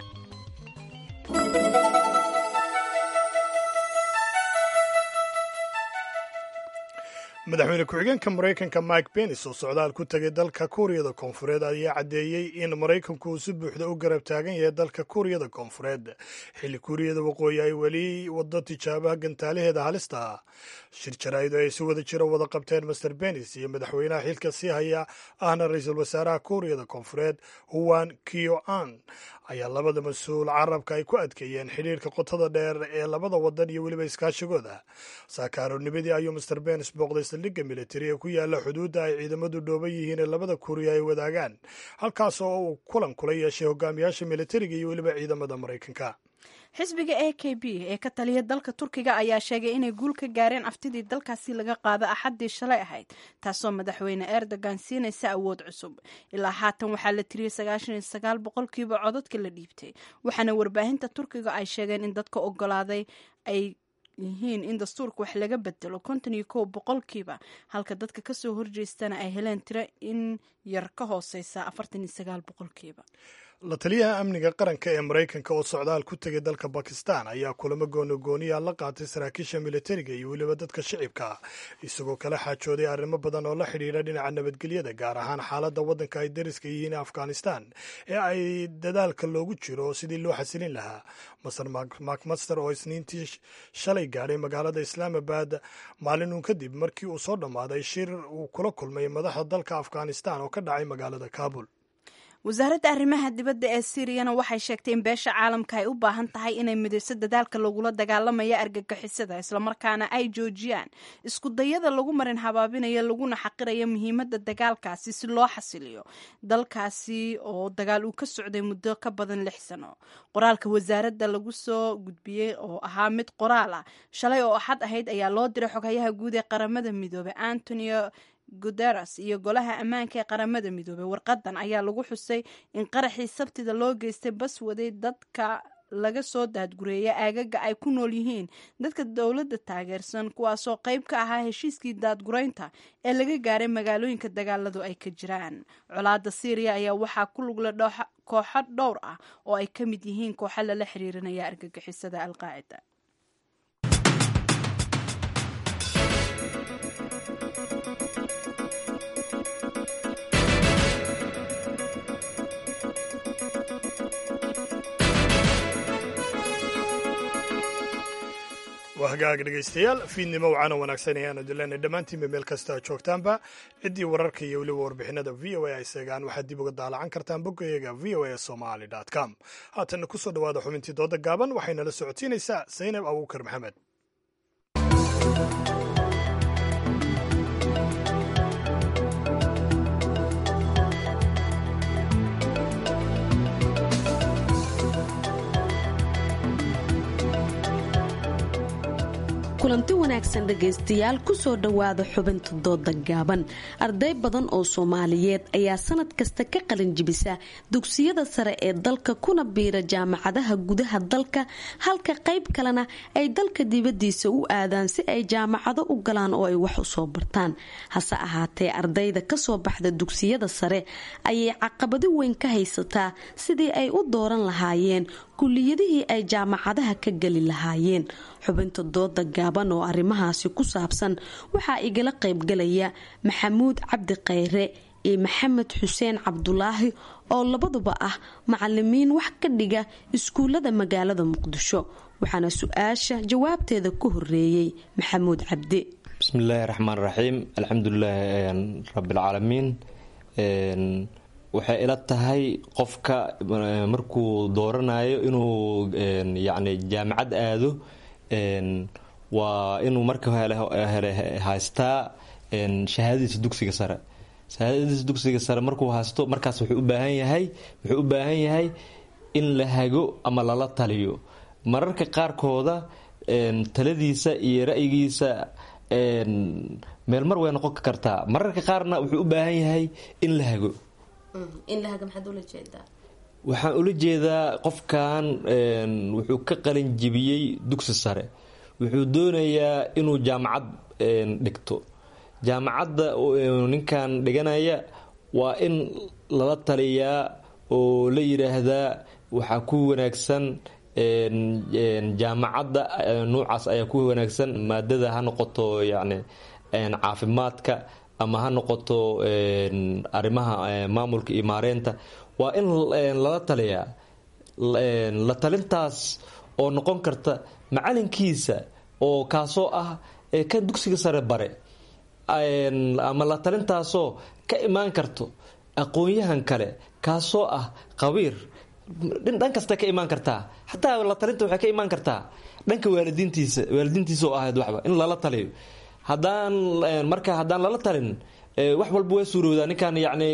madaxweyne ku-xigeenka maraykanka mike pence oo socdaal ku tegay dalka kuuriyada koonfureed ayaa caddeeyey in maraykanku uu si buuxda u garab taagan yahay dalka kuuriyada koonfureed xilli kuuriyada waqooyi ay weli wado tijaabaha gantaalaheeda halista ah shir jaraa'idu ay si wada jiro wada qabteen master benis iyo madaxweynaha xilka sii haya ahna ra-iisul wasaaraha kuuriyada koonfureed huwan kio an ayaa labada mas-uul carabka ay ku adkeeyeen xidhiirka qotada dheer ee labada wadan iyo weliba iskaashigooda saakaaroonimadii ayuu master benis booqday saldhigga militari ee ku yaala xuduudda ay ciidamadu dhooban yihiin ee labada kuuriya ay wadaagaan halkaas oo uu kulan kula yeeshay hogaamiyaasha militariga iyo weliba ciidamada maraykanka xisbiga a k b ee ka taliya dalka turkiga ayaa sheegay inay guul ka gaareen aftidii dalkaasi laga qaado axaddii shalay ahayd taasoo madaxweyne erdogan siinaysa awood cusub ilaa haatan waxaa la tiriyey sagaashan iyo sagaal boqolkiiba codadka la dhiibtay waxaana warbaahinta turkiga ay sheegeen in dadka ogolaaday ay yihiin in dastuurka wax laga bedelo konton iyo kow boqolkiiba halka dadka kasoo horjeestana ay heleen tiro in yar ka hooseysa afartan iyo sagaal boqolkiiba la taliyaha amniga qaranka ee maraykanka oo socdaal ku tegay dalka bakistan ayaa kulamo goonogooniya la qaatay saraakiisha militariga iyo weliba dadka shicibka isagoo kala xaajooday arrimo badan oo la xidhiidha dhinaca nabadgelyada gaar ahaan xaaladda waddanka ay dariska yihiin afghanistan ee ay dadaalka loogu jiro sidii loo xasilin lahaa master macmaster oo isniintii shalay gaadhay magaalada islaamabad maalin uun kadib markii uu soo dhammaaday shir uu kula kulmay madaxda dalka afghanistan oo ka dhacay magaalada kabul wasaaradda arrimaha dibadda ee siiriyana waxay sheegtay in beesha caalamka ay u baahan tahay inay midayso dadaalka lagula dagaalamaya argagixisada islamarkaana ay joojiyaan iskudayada lagu marin habaabinayo laguna xaqirayo muhiimadda dagaalkaasi si loo xasiliyo dalkaasi oo dagaal uu ka socday muddo ka badan lix sano qoraalka wasaaradda lagu soo gudbiyey oo ahaa mid qoraal ah shalay oo axad ahayd ayaa loo diray xoghayaha guud ee qaramada midoobey antonio guteres iyo golaha ammaanka ee qaramada midoobey warqadan ayaa lagu xusay in qaraxii sabtida loo geystay bas waday dadka laga soo daadgureeya aagaga ay ku nool yihiin dadka dowladda taageersan kuwaasoo qayb ka ahaa heshiiskii daadgureynta ee laga gaaray magaalooyinka dagaaladu ay ka jiraan colaada syriya ayaa waxaa ku lugla kooxo dhowr ah oo ay ka mid yihiin kooxo lala xiriirinaya argagixisada alqaacida waa hagaag dhegaystayaal fiidnimo wacana wanaagsan ayaanu dilanay dhammaantiinba meel kasta joogtaanba ciddii wararka iyo weliba warbixinada v o a ay seegaan waxaad dib uga daalacan kartaan boggayaga v o a somaly com haatanna kusoo dhawaada xubintii dooda gaaban waxaynala socotiinaysaa saynab abuukar maxamed kulanti wanaagsan dhegaystayaal kusoo dhowaada xubinta dooda gaaban arday badan oo soomaaliyeed ayaa sanad kasta ka qalin jibisa dugsiyada sare ee dalka kuna biira jaamacadaha gudaha dalka halka qayb kalena ay dalka dibadiisa u aadaan si ay jaamacado u galaan oo ay wax usoo bartaan hase ahaatee ardayda kasoo baxda dugsiyada sare ayay caqabado weyn ka haysataa sidii ay u dooran lahaayeen kuliyadihii ay jaamacadaha ka geli lahaayeen xubinta dooda gaaban oo arrimahaasi ku saabsan waxaa igala qaybgalaya maxamuud cabdi khayre iyo maxamed xuseen cabdulaahi oo labaduba ah macalimiin wax ka dhiga iskuullada magaalada muqdisho waxaana su-aasha jawaabteeda ku horeeyey maxamuud cabdi bismi illaahi raxmaan raxiim alxamdulilaahi rabbilcaalamiin waxay ila tahay qofka markuu dooranayo inuu yacni jaamacad aado waa inuu marka hele haystaa shahaadadiisa dugsiga sare shahaadadiisa dugsiga sare markuu haysto markaas wuxuu u baahan yahay wuxuu u baahan yahay in la hago ama lala taliyo mararka qaarkooda taladiisa iyo ra'yigiisa meel mar way noqon kartaa mararka qaarna wuxuu u baahan yahay in la hago waxaan ula jeedaa qofkan wuxuu ka qalin jibiyey dugsi sare wuxuu doonayaa inuu jaamacad dhigto jaamacadda ninkan dhiganaya waa in lala taliyaa oo la yidhaahdaa waxaa ku wanaagsan jaamacadda nuucaas ayaa ku wanaagsan maadada ha noqoto yacni caafimaadka ama ha noqoto arrimaha maamulka iyo maareynta waa in lala taliyaa la talintaas oo noqon karta macalinkiisa oo kaasoo ah kan dugsiga sare bare ama la talintaasoo ka imaan karto aqoon-yahan kale kaasoo ah qabiir dhan kasta ka imaan kartaa xataa la talinta waxay ka imaan kartaa dhanka waalidiintiisa waalidiintiisa oo ahayd waxba in lala taliyo haddaan marka haddaan lala talin wax walba waa suurowdaa ninkan yacni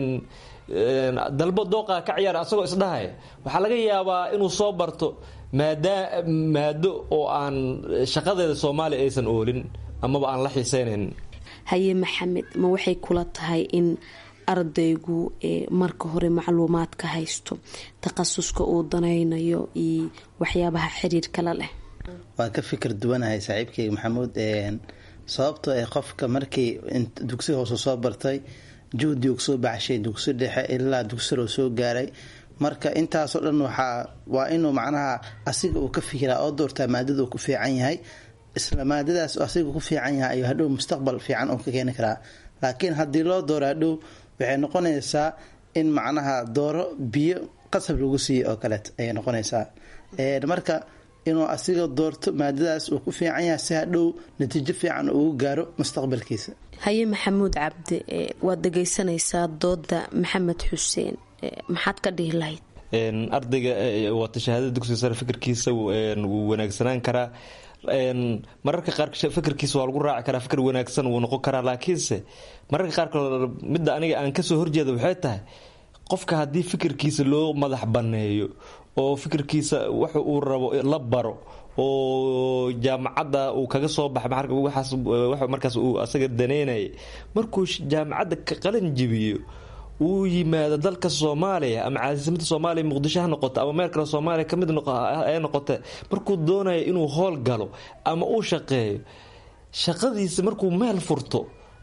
dalbo dooqa ka ciyaara asagoo isdhahay waxaa laga yaabaa inuu soo barto maada maado oo aan shaqadeeda soomaaliya aysan oolin amaba aan la xiiseynayn haye maxamed ma waxay kula tahay in ardaygu marka hore macluumaadka haysto takhasuska uu danaynayo iyo waxyaabaha xiriirka la leh waan ka fikir duwanahay saaxiibkeyga maxamuud sababtoo ee qofka markii dugsi hoose soo bartay juhdigu soo baxshay dugsi dhexe ilaa dugsiroo soo gaaray marka intaasoo dhan waxaa waa inuu macnaha asiga uu ka fikiraa oo doortaa maadada uu ku fiican yahay isla maadadaas asiga ku fiican yahay ayuu hadhow mustaqbal fiican uu ka keeni karaa laakiin haddii loo dooro hadhow waxay noqonaysaa in macnaha dooro biyo qasab lagu siiyo oo kaleet ayay noqonaysaa marka inuu asiga doorto maadadaas uu ku fiican yahay si hadhow natiijo fiican ugu gaaro mustaqbalkiisa haye maxamuud cabdi waad dhegaysanaysaa dooda maxamed xuseen maxaad ka dhihi lahayd ardayga wata shahaadada dugsiga sare fikirkiisa wuu wanaagsanaan karaa mararka qaar fikirkiisa waa lagu raaci karaa fikir wanaagsan wuu noqon karaa laakiinse mararka qaarkood midda aniga aan kasoo horjeeda waxay tahay qofka haddii fikirkiisa loo madax banneeyo oo fikirkiisa wax uu rabo la baro oo jaamacadda uu kaga soo baxay waxaas markaas uu asaga daneynaya markuu jaamacadda ka qalin jibiyo uu yimaado dalka soomaaliya ama caasimadda soomaaliya muqdisho ha noqoto ama meel kale soomaaliya kamid ay noqote markuu doonayo inuu howl galo ama uu shaqeeyo shaqadiisa markuu meel furto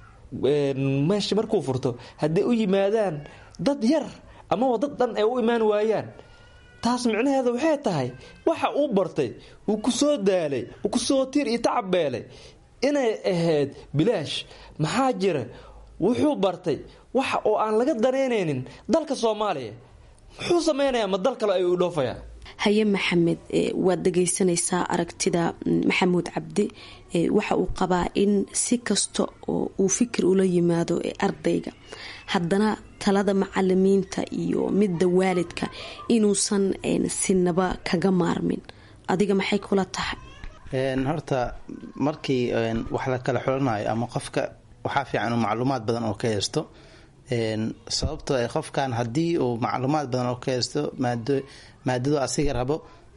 meesha markuu furto hadday u yimaadaan dad yar amaba dad dhan ay u imaan waayaan taas micnaheeda waxay tahay waxa uu bartay uu kusoo daalay uu kusoo tiir iyo tacabeelay inay ahayd bilaash maxaa jira wuxuu bartay waxa oo aan laga danaynaynin dalka soomaaliya muxuu sameynayaa ma dal kale ayuu dhoofaya haye maxamed waad dhegaysanaysaa aragtida maxamuud cabdi waxa uu qabaa in si kasta oo uu fikir ula yimaado ardayga haddana talada macalimiinta iyo midda waalidka inuusan sinaba kaga maarmin adiga maxay kula tahay horta markii wax la kala xulanayo ama qofka waxaa fiican uu macluumaad badan oo ka haysto sababtoo ay qofkan haddii uu macluumaad badan oo ka haysto maadadu asiga rabo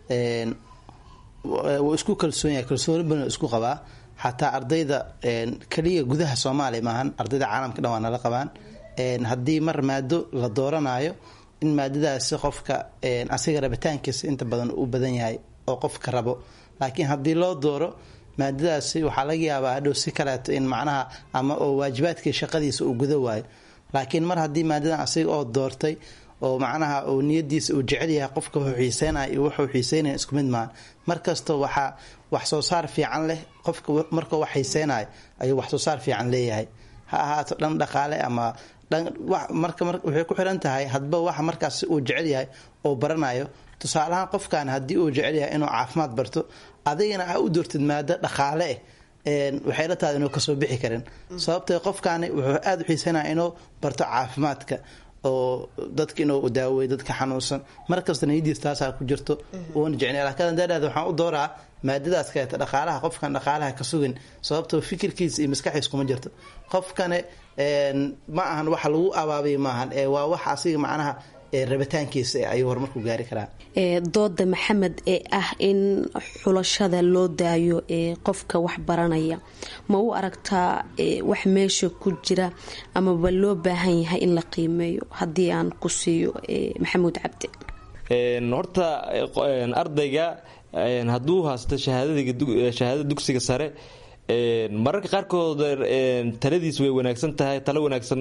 wuu isku kalsoon yahay kalsooni badan isku qabaa xataa ardayda keliya gudaha soomaaliya maahan ardayda caalamka dhan waa nala qabaan haddii mar maado la dooranayo in maadadaasi qofka asiga rabitaankiisa inta badan u badan yahay oo qofka rabo laakiin haddii loo dooro maadadaasi waxaa laga yaabaa hadhow si kaleeto in macnaha ama oo waajibaadkii shaqadiisa uu guda waayo laakiin mar haddii maadadan asiga oo doortay oo macnaha uu niyadiisa uu jecel yahay qofka wuxuu xiiseynaya iyo wuxuu xiiseynaya isku mid maahan markasta waxaa wax soo saar fiican leh qofka markuu wax xiiseynayo ayuu wax soo saar fiican leeyahay ha ahaato dhan dhaqaale ama marka waxay ku xiran tahay hadba waxa markaas uu jecel yahay oo baranayo tusaalahaan qofkan haddii uu jecel yahay inuu caafimaad barto adigana ha u doortid maado dhaqaale eh waxay la tahay inuu kasoo bixi karin sababtee qofkaani wuxuu aada u xiisanaya inuu barto caafimaadka oo dadka inuu daaweeyo dadka xanuunsan markasta niyadiis taasaa ku jirto uuna jecnay laakiin dheeraad waxaan u dooraa maadadaas kaleeta dhaqaalaha qofkan dhaqaalaha ka sugin sababtoo fikirkiisa iyo maskaxiis kuma jirto qofkane ma ahan waxa lagu abaabiya maahan waa wax asiga macnaha rabitaankiisa ayuu horumarku gaari karaa dooda maxamed ee ah in xulashada loo daayo ee qofka wax baranaya ma u aragtaa wax meesha ku jira amaba loo baahan yahay in la qiimeeyo haddii aan ku siiyo maxamuud cabdi horta ardayga hadduu haysto shahaadada dugsiga sare mararka qaarkood taladiis way wanaagsan tahay talo wanaagsan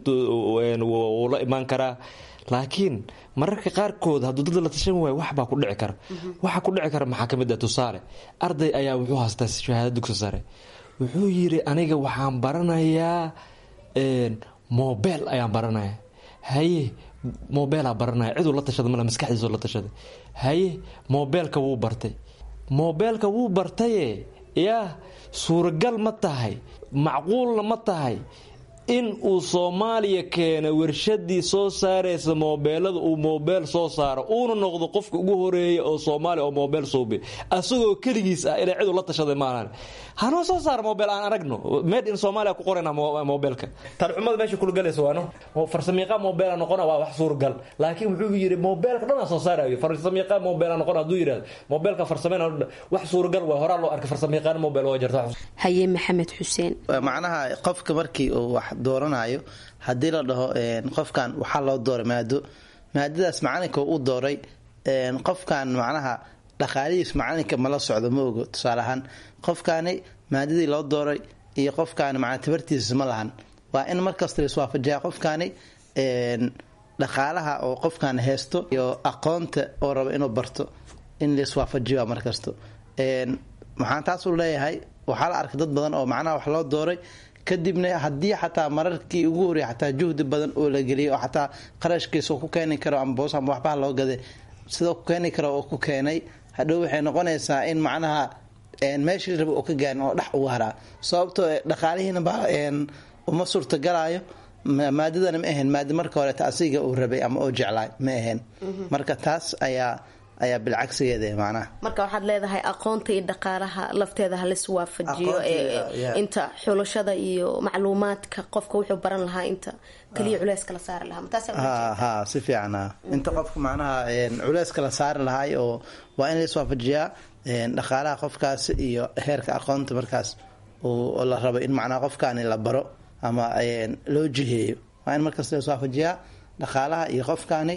wuu la imaan karaa laakiin mararka qaarkood hadduu dad la tashan waayo waxbaa ku dhici kara waxa ku dhici kara maxaa kamid ah tusaale arday ayaa wuxuu haystaa shahaada dugsi sare wuxuu yiri aniga waxaan baranayaa mobel ayaan baranaya haye mobeelaa baranaya ciduu la tashada male maskaxdiisoo la tashaday haye mobeelka wuu bartay mobeelka wuu bartaye yaa suuragal ma tahay macquulna ma tahay in uu soomaaliya keena warshadii soo saaraysa moobeelada uu moobeel soo saaro uuna noqdo qofka ugu horeeya oo soomaaliya oo moobeel suubi asagoo keligiis ah inay cidu la tashaday maalan hanoo soo saara moobeel aan aragno made in soomaaliya ku qorayna moobeelka talxumada meesha kulgalaysa waano farsamiiqa moobeela noqona waa wax suuragal laakiin wuxuu yidhi moobeelka dhanaa soo saarayo farsamiiqa moobeela noqona hadduu yidhahdo moobeelka farsameyna wax suuragal waa horaa loo arkay farsamiiqaan moobeel waa jirta haye maxamed xuseen macnaha qofka markii uu wax dooranayo haddii la dhaho qofkan waxaa loo dooray maado maadadaas macalinka u dooray qofkan macnaha dhaqaalihiis macalinka mala socdo ma ogo tusaale ahaan qofkaani maadadii loo dooray iyo qofkaani macnaa tabartiisa ma lahan waa in markasta la iswaafajiyaa qofkaani dhaqaalaha oo qofkan haysto iyo aqoonta oo raba inuu barto in la iswaafajiyo markasto maxaan taasuu leeyahay waxaa la arkay dad badan oo macnaha wax loo dooray kadibna haddii xataa mararkii ugu horreya xataa juhdi badan oo la geliyay oo xataa qarashkiisa ku keeni karo ama boos ama waxbaha loo gaday sidoo ku keeni karo oo ku keenay hadhow waxay noqonaysaa in macnaha meeshii raba oo ka gaarin oo dhex ugu haraa sababtoo dhaqaalihiina baa uma suurtagalaayo maadadana ma ahayn maada marka horeeta asiga uu rabay ama oo jeclaay ma ahayn marka taas ayaa ayaa bilcagsigeeda macnaha marka waxaad leedahay aqoonta iyo dhaqaalaha lafteeda halis waafajiyo inta xulashada iyo macluumaadka qofka wuxuu baran lahaa inta kaliya culeyska la saari lahaa ha si fiican inta qofka macnaha culeyska la saari lahaay oo waa in lais waafajiyaa dhaqaalaha qofkaas iyo heerka aqoonta markaas oo la rabo in macnaha qofkaani la baro ama loo jiheeyo waa in markaas lais waafajiyaa dhaqaalaha iyo qofkaani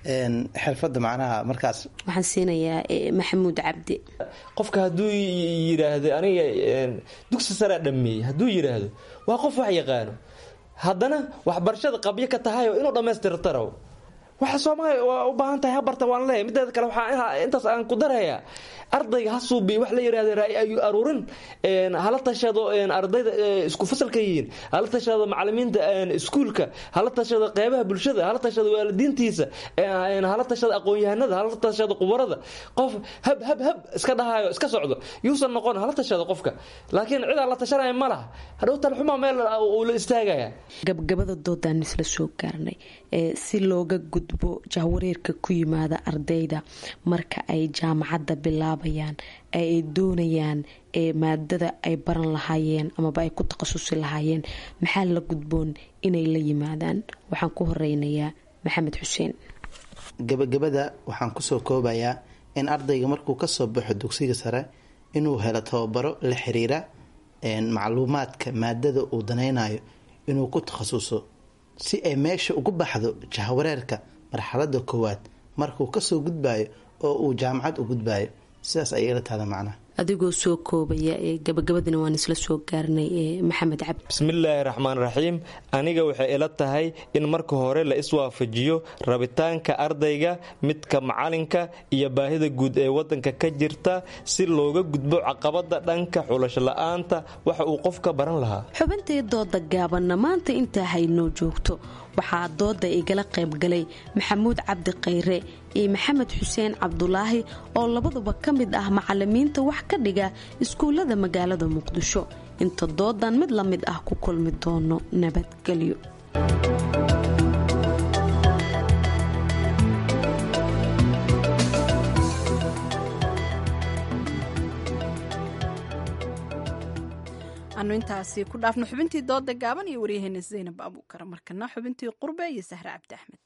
xirfada macnaha markaas waxaan siinayaa maxamuud cabdi qofka hadduu yidhaahdo aniga dugsi saraa dhameeyey hadduu yidhaahdo waa qof wax yaqaano haddana waxbarashada qabyo ka tahayoo inuu dhammaystirtaro waxa soomaaliya waa u baahan tahay habarta waan leeyahy mideeda kale waxaa intaas aan ku darayaa ardayga ha suubiy wax la yidhahda raay ayuu aruurin hala tashado ardayda isku fasalka yihiin hala tashado macalimiinta iskuulka hala tashado qeybaha bulshada hala tashado waalidiintiisa hala tashado aqoon-yahanada hala tashado qubarada qof hab hab hab iska dhahayo iska socdo yuusan noqon hala tashado qofka laakiin cid aan la tashanaya ma laha hadhow talxuma meel uu la istaagaya gabgabada doodaan isla soo gaarnay si looga gudbo jahwareerka ku yimaada ardayda marka ay jaamacadda bilaabayaan ay doonayaan maadada ay baran lahaayeen amaba ay ku takhasusi lahaayeen maxaa la gudboon inay la yimaadaan waxaan ku horeynayaa maxamed xuseen gabagabada waxaan kusoo koobayaa in ardayga markuu kasoo baxo dugsiga sare inuu helo tababaro la xiriira macluumaadka maadada uu danaynayo inuu ku takhasuso si ay meesha ugu baxdo jahwareerka marxalada koowaad markuu kasoo gudbayo oo uu jaamacad u gudbayo sidaas ayay ila tahda macnaha adigoo soo koobaya gabagabadina waan isla soo gaarnay maxamed cabdi bismillaahi raxmaan raxiim aniga waxay ila tahay in marka hore la iswaafajiyo rabitaanka ardayga midka macalinka iyo baahida guud ee wadanka ka jirta si looga gudbo caqabada dhanka xulasho la-aanta waxa uu qofka baran lahaa xubintii dooda gaabanna maanta intaa haynoo joogto waxaa dooda igala qaybgalay maxamuud cabdi khayre iyo maxamed xuseen cabdulaahi oo labaduba ka mid ah macalimiinta wax wax ka dhiga iskuullada magaalada muqdisho inta doodan mid la mid ah ku kulmi doono nabadgelyo anu intaasi ku dhaafno xubintii dooda gaaban iyo waryaheena zaynab abuukar markana xubintii qurbe iyo sahre cabdi axmed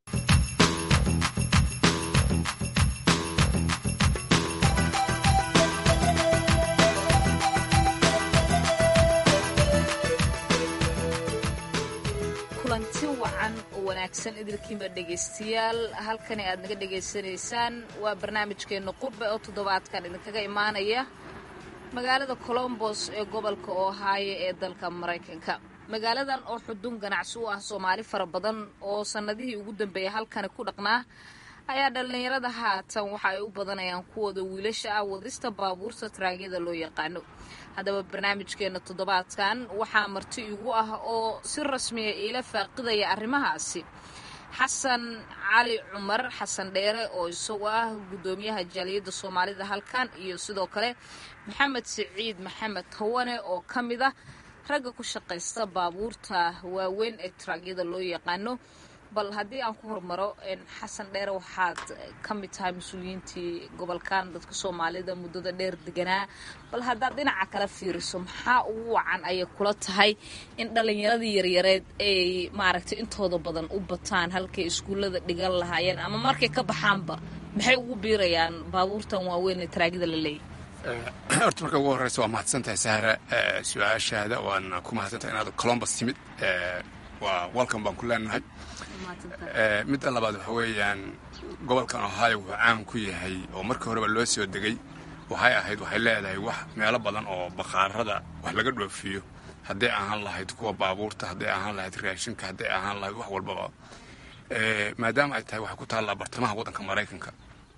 kulanti wacan oo wanaagsan idilkiinba dhegaystayaal halkani aad naga dhegaysanaysaan waa barnaamijkeena qurbe oo toddobaadkan idinkaga imaanaya magaalada colombos ee gobolka ohaayo ee dalka maraykanka magaaladan oo xudun ganacsi u ah soomaali fara badan oo sannadihii ugu dambeeyay halkani ku dhaqnaa ayaa dhallinyarada haatan waxa ay u badanayaan kuwooda wiilasha ah wadista baabuurta taraagyada loo yaqaano haddaba barnaamijkeena toddobaadkan waxaa marti igu ah oo si rasmiya iila faaqidaya arrimahaasi xasan cali cumar xasan dheere oo isagu ah guddoomiyaha jaaliyadda soomaalida halkan iyo sidoo kale maxamed siciid maxamed tawane oo ka mid ah ragga ku shaqaysta baabuurta waaweyn ee taraagyada loo yaqaano bal haddii aan ku hormaro xasan dheere waxaad ka mid tahay mas-uuliyiintii gobolkan dadka soomaalida muddada dheer deganaa bal haddaad dhinaca kala fiiriso maxaa ugu wacan ayay kula tahay in dhallinyaradii yaryareed ay maaragtay intooda badan u bataan halkay iskuullada dhigan lahaayeen ama markay ka baxaanba maxay ugu biirayaan baabuurtan waaweyn ee taraagida la leeyahy horta marka ugu horreysa waa mahadsantahay sahra su-aashaada waana ku mahadsantahay inaad colombus timid waa welcome baan ku leenahay midda labaad waxa weeyaan gobolkan ohio wuxuu caan ku yahay oo markii horeba loo soo degay waxay ahayd waxay leedahay wax meelo badan oo bakhaarada wax laga dhoofiyo hadday ahaan lahayd kuwa baabuurta hadday ahaan lahayd raashinka hadday ahaan lahayd wax walbaba maadaama ay tahay waxay ku taallaa bartamaha waddanka maraykanka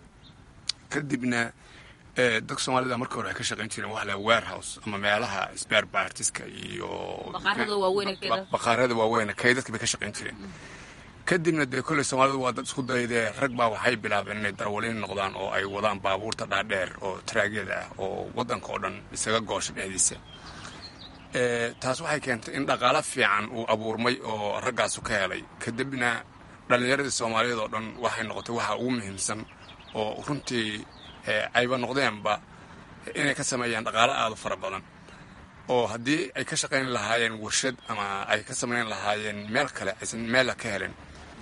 kadibna dadka soomaalida markii hore waxay ka shaqayn jireen wax la warehouse ama meelaha spare partiska iyo bakhaarada waaweyn kay dadka bay ka shaqayn jireen kadibna dee kolley soomaalidu waa dad isku daydee rag baa waxay bilaabeen inay darwaliin noqdaan oo ay wadaan baabuurta dhaadheer oo taraagyada ah oo waddanka oo dhan isaga goosha dhexdiisa taas waxay keentay in dhaqaalo fiican uu abuurmay oo raggaasu ka helay kadibna dhallinyaradii soomaaliyeed oo dhan waxay noqotay waxa ugu muhiimsan oo runtii ayba noqdeenba inay ka sameeyaan dhaqaalo aada u fara badan oo haddii ay ka shaqayn lahaayeen warshad ama ay ka samayn lahaayeen meel kale aysan meella ka helen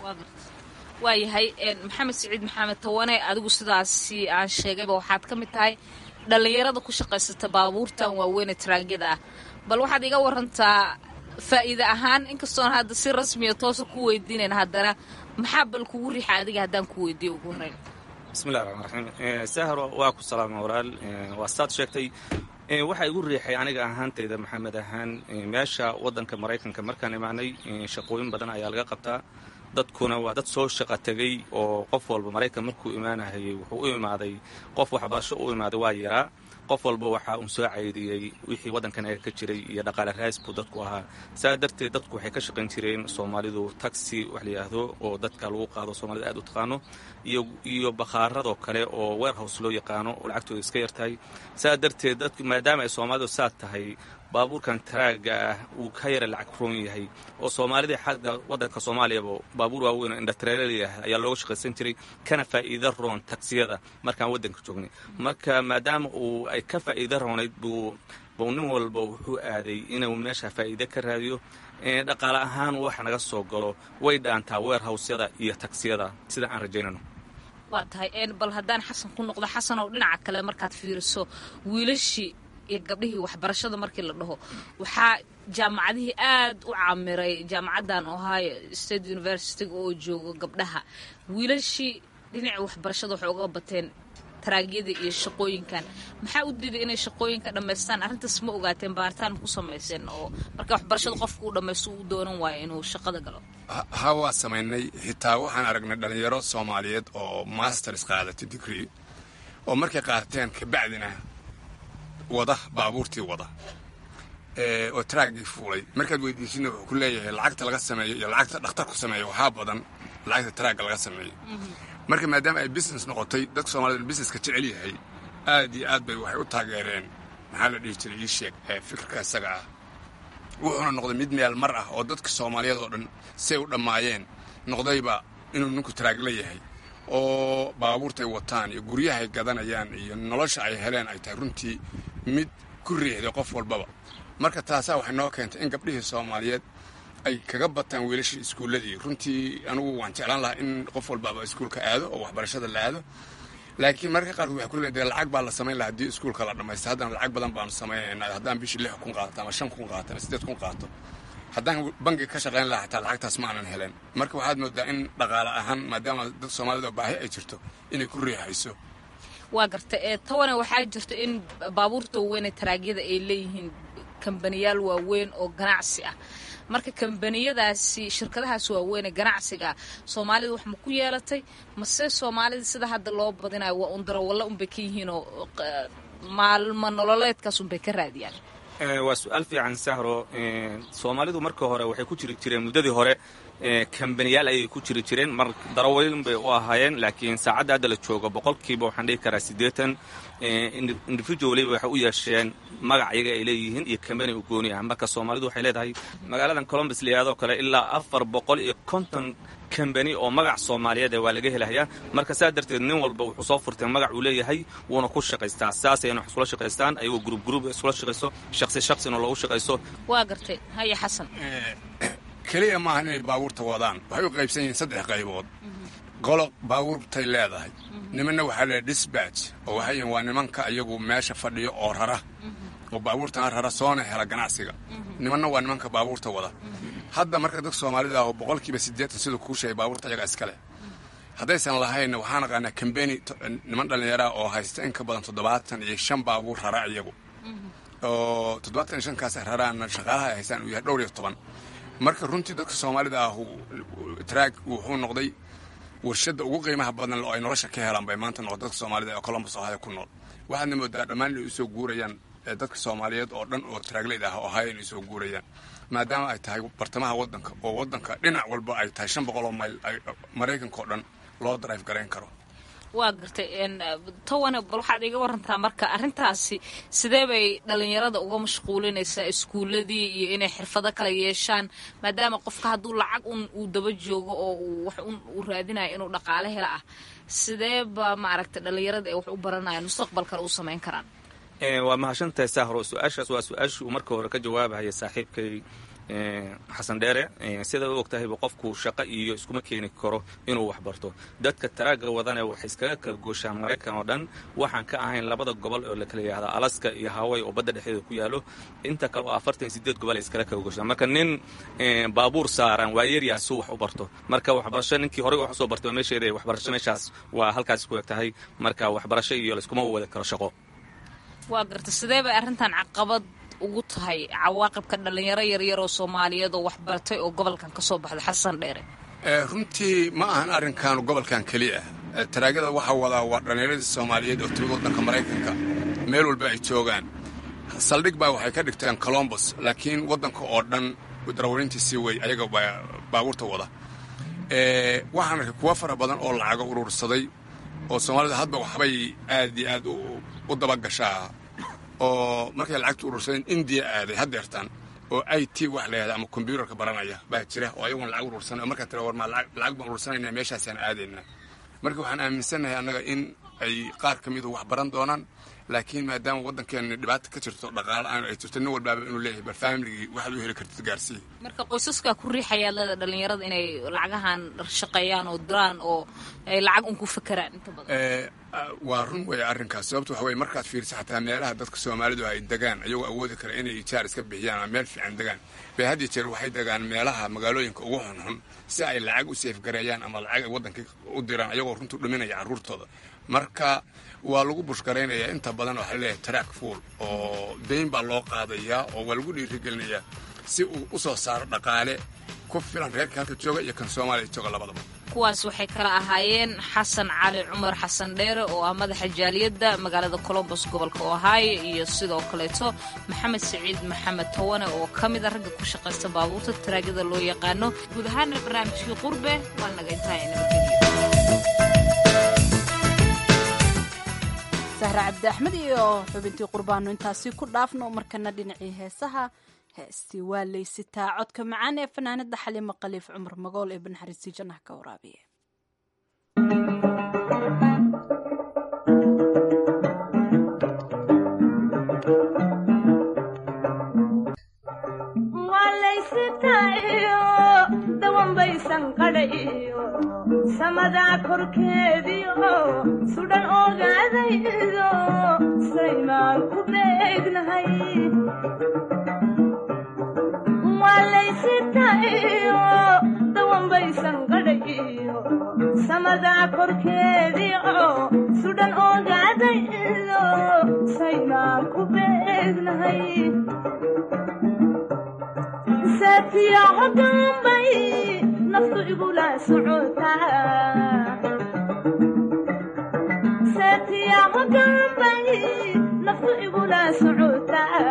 waayahay maxamed siciid maxamed tawane adigu sidaasi aan sheegayba waxaad ka mid tahay dhallinyarada ku shaqaysata baabuurtan waaweyn ee taraagyada ah bal waxaad iga warantaa faa'iide ahaan inkastoon hadda si rasmiya toosa ku weydiinayn haddana maxaa bal kugu rixa adiga haddaan ku weydiiyo ugu horreyn bismillahi raxmaan raxiim sahro waa ku salaama walaal waa saad sheegtay waxaa igu riixay aniga ahaantayda maxamed ahaan meesha waddanka maraykanka markaan imaanay shaqooyin badan ayaa laga qabtaa dadkuna waa dad soo shaqa tegay oo qof walba maraykan markuu imaanahayay wuxuu u imaaday qof waxbarasho u imaaday waa yaraa qof walba waxaa uun soo caydiyey wixii waddankan ee ka jiray iyo dhaqaale raas buu dadku ahaa saa darteed dadku waxay ka shaqayn jireen soomaalidu taxi wax la yidhaahdo oo dadka lagu qaado soomaalida aad u taqaano iyo iyo bakhaaradoo kale oo warehouse loo yaqaano oo lacagtooda iska yartahay saa darteed dadku maadaama ay soomaalidu saa tahay baabuurkan taraaga ah uu ka yara lacag roon yahay oo soomaalida xagga waddanka soomaaliyaba baabuur waaweyn oo indhatrelaliah ayaa looga shaqaysan jiray kana faa'iida roon tagsiyada markaan waddanka joognay marka maadaama uu ay ka faa'iida roonayd buu buu nin walba wuxuu aaday inuu meesha faa'iide ka raadiyo dhaqaale ahaan wax naga soo galo way dhaantaa weerhawsyada iyo tagsiyada sida aan rajaynano waa tahay bal haddaan xasan ku noqdo xasan oo dhinaca kale markaad fiiriso wiilashii iyo gabdhihii waxbarashada markii la dhaho waxaa jaamacadihii aad u caamiray jaamacaddan ohio state universityga oo joogo gabdhaha wiilashii dhinaca waxbarashada waxay uga bateen taraagyada iyo shaqooyinkan maxaa u diiday inay shaqooyinka dhammaystaan arrintaas ma ogaateen baaritaan ku samayseen oo marka waxbarashada qofka uu dhammaysto uu doonan waayo inuu shaqada galo ha waa samaynay xitaa waxaan aragnay dhallinyaro soomaaliyeed oo masters qaadatay degree oo markay qaateen kabacdina wada baabuurtii wada oo traaggii fuulay markaad weydiisina wuxuu ku leeyahay lacagta laga sameeyo iyo lacagta dhakhtarku sameeyo waxaa badan lacagta traagga laga sameeyo marka maadaama ay business noqotay dadka soomaalida businesska jecel yahay aad iyo aad bay waxay u taageereen maxaa la dhihi jiray ii sheeg fikirka isaga ah wuxuuna noqday mid meel mar ah oo dadka soomaaliyeed oo dhan say u dhammaayeen noqdayba inuu ninku taraagla yahay oo baabuurtay wataan iyo guryahay gadanayaan iyo nolosha ay heleen ay tahay runtii mid ku riixday qof walbaba marka taasaa waxay noo keentay in gabdhihii soomaaliyeed ay kaga bataan wiilashii iskuulladii runtii anigu waan jeclaan lahaa in qof walbaaba iskuulka aado oo waxbarashada la aado laakiin mararka qaarkood waxay ku leedahay lacag baa la samayn lahaa haddii iskuulka la dhammaysta haddana lacag badan baanu samaynaynaa haddaan bishii lix kun qaato ama shan kun qaato ama siddeed kun qaato haddaan bangiga ka shaqayn lahaa xataa lacagtaas ma aanan helen marka waxaad moodaa in dhaqaale ahaan maadaama dad soomaalida baahi ay jirto inay ku riixayso waa garta ee tawana waxaa jirta in baabuurta waaweynee taraagyada ay leeyihiin kambaniyaal waaweyn oo ganacsi ah marka kambaniyadaasi shirkadahaas waaweynee ganacsiga ah soomaalida wax ma ku yeelatay mase soomaalida sida hadda loo badinayo waa un darawalla unbay ka yihiinoo maalmo nololeedkaas unbay ka raadiyaan waa su-aal fiican sahro soomaalidu marka hore waxay ku jiri jireen muddadii hore kambaniyaal ayay ku jiri jireen mar darawalin bay u ahaayeen laakiin saacadda hadda la joogo boqolkiiba waxaan dhihi karaa siddeetan individualiba waxay u yeesheen magac iyaga ay leeyihiin iyo kambani u gooni ah marka soomaalidu waxay leedahay magaaladan colombus layihahdo kale ilaa afar boqol iyo konton kambani oo magac soomaaliyeed waa laga helahayaa marka saa darteed nin walba wuxuu soo furtay magac uu leeyahay wuuna ku shaqaystaa saasayna wax iskula shaqaystaan ayagoo gruub gruub iskula shaqayso shaqsi shaqsina loogu shaqayso waa gartay haya xasan keliya maaha inay baabuurta wadaan waxay u qaybsan yihiin saddex qaybood qolo baabuurtay leedahay nimanna waxaa leedahay disbatch oo waxay yihiin waa nimanka iyagu meesha fadhiyo oo rara oo baabuurtana rara soona hela ganacsiga nimanna waa nimanka baabuurta wada hadda marka dadka soomaalida ah oo boqolkiiba siddeetan siduu kuu sheegay baabuurta ayaga iskale haddaysan lahaynna waxaa naqaanaa kambeni niman dhallinyaraha oo haysta in ka badan toddobaatan iyo shan baabuur rara iyagu oo toddobaatan iyo shankaas raraana shaqaalaha ay haystaan uu yahay dhowr iyo toban marka runtii dadka soomaalida ah traag wuxuu noqday warshadda ugu qiimaha badan oo ay nolosha ka helaan bay maanta noqday dadka soomaalida ee colombus ohio ku nool waxaadna moodaa dhammaan inay usoo guurayaan dadka soomaaliyeed oo dhan oo traagleyd ah ohio inay usoo guurayaan maadaama ay tahay bartamaha waddanka oo waddanka dhinac walba ay tahay shan boqol oo mayl maraykanka oo dhan loo drive garayn karo waa gartay tawane bal waxaad iga warantaa marka arrintaasi sidee bay dhallinyarada uga mashquulinaysaa iskuuladii iyo inay xirfado kala yeeshaan maadaama qofka hadduu lacag un uu daba joogo oo uu wax un uu raadinayo inuu dhaqaale hela ah sidee ba maaragtay dhallinyarada ay wax u baranayaan mustaqbalkana u samayn karaan waa mahadsantahay sahro su-aashaas waa su-aashii uu marka hore ka jawaabahaya saaxiibkay xasan dheere sida u ogtahayba qofku shaqo iyo iskuma keeni karo inuu wax barto dadka taraaga wadane waxay iskaga kala gooshaan maraykan oo dhan waxaan ka ahayn labada gobol oo la kala yihahda alaska iyo haway oo badda dhexdeeda ku yaalo inta kale oo afartan iyo sideed gobol ay iskala kala gooshaan marka nin baabuur saaran waa yeryaa suu wax u barto marka waxbarasho ninkii horey wax usoo bartay waa meesheeda waxbarasho meeshaas waa halkaas ku eg tahay marka waxbarasho iyo layskuma wada karo shaqo waa garta sidee bay arrintan caqabad ugu tahay cawaaqibka dhallinyaro yaryar oo soomaaliyeed oo waxbartay oo gobolkan ka soo baxda xasan dheere runtii ma ahan arrinkaanu gobolkan keliya ah taraagada waxaa wadaa waa dhallinyaradii soomaaliyeed oo timid waddanka maraykanka meel walba ay joogaan saldhig baa waxay ka dhigteen colombos laakiin waddanka oo dhan darawarintiisii wey ayaga baabuurta wada waxaan arkay kuwa fara badan oo lacago urursaday oo soomaalida hadba waxbay aad iyo aad u dabagashaa oo markay lacagta urursadeen indiya aaday haddeertaan oo i t wax layahda ama kombyuutarka baranaya baa jira oo ayagoon lacag urursanay oo markaa tira war maa lacag baan urursanayna meeshaasaan aadaynaa marka waxaan aaminsannahay annaga in ay qaar ka midu wax baran doonaan laakiin maadaama waddankeena dhibaata ka jirto dhaqaale aan ay jirto nin walbaaba inuu leeyahay bal faamiligii waxaad u heli kartid gaarsii marka qoysaskaa ku riixayaa leeda dhallinyarada inay lacagahan shaqeeyaan oo diraan oo ay lacag un ku fakeraan inta badan waa run weeye arrinkaas sababto waxa weye markaad fiirsa xataa meelaha dadka soomaalidu ay degaan ayagoo awoodi kara inay ijaar iska bixiyaan ama meel fiican degaan bay had iyo jeer waxay degaan meelaha magaalooyinka ugu xunxun si ay lacag u seefgareeyaan ama lacag ay waddanka u diraan ayagoo runtu dhuminaya carruurtooda marka waa lagu bushgaraynayaa inta badan waxaa leeyahay track fuol oo dayn baa loo qaadayaa oo waa lagu dhiirigelinayaa si uu u soo saaro dhaqaale ku filan reerka halka jooga iyo kan soomaaliya jooga labadaba kuwaas waxay kala ahaayeen xasan cali cumar xasan dheere oo ah madaxa jaaliyadda magaalada colombos gobolka ohio iyo sidoo kaleeto maxamed siciid maxamed tawane oo ka mida ragga ku shaqaysta baabuurta taraagada loo yaqaano guud ahaana barnaamijkii qurbe waa naga intaa nabadgelyo sahre cabdi axmed iyo xubintii qurbaano intaasi ku dhaafno markana dhinacii heesaha heestii waa laysitaa codka macaan ee fanaanada xaliimo khaliif cumar magool ee banaxariistii jannaha ka waraabiya dawanbaysan qadhayo samadaa korkeediio sudhan ogaadaydo saymaan ku beegnahay waalaysitayo dawanbaysan qadhayo samadaa korkeediio sudhan ogaadaydo saymaan ku beegnahay saatiya hogaanbay naftu igula socotaa saatiya hogaanbay naftu igula socotaa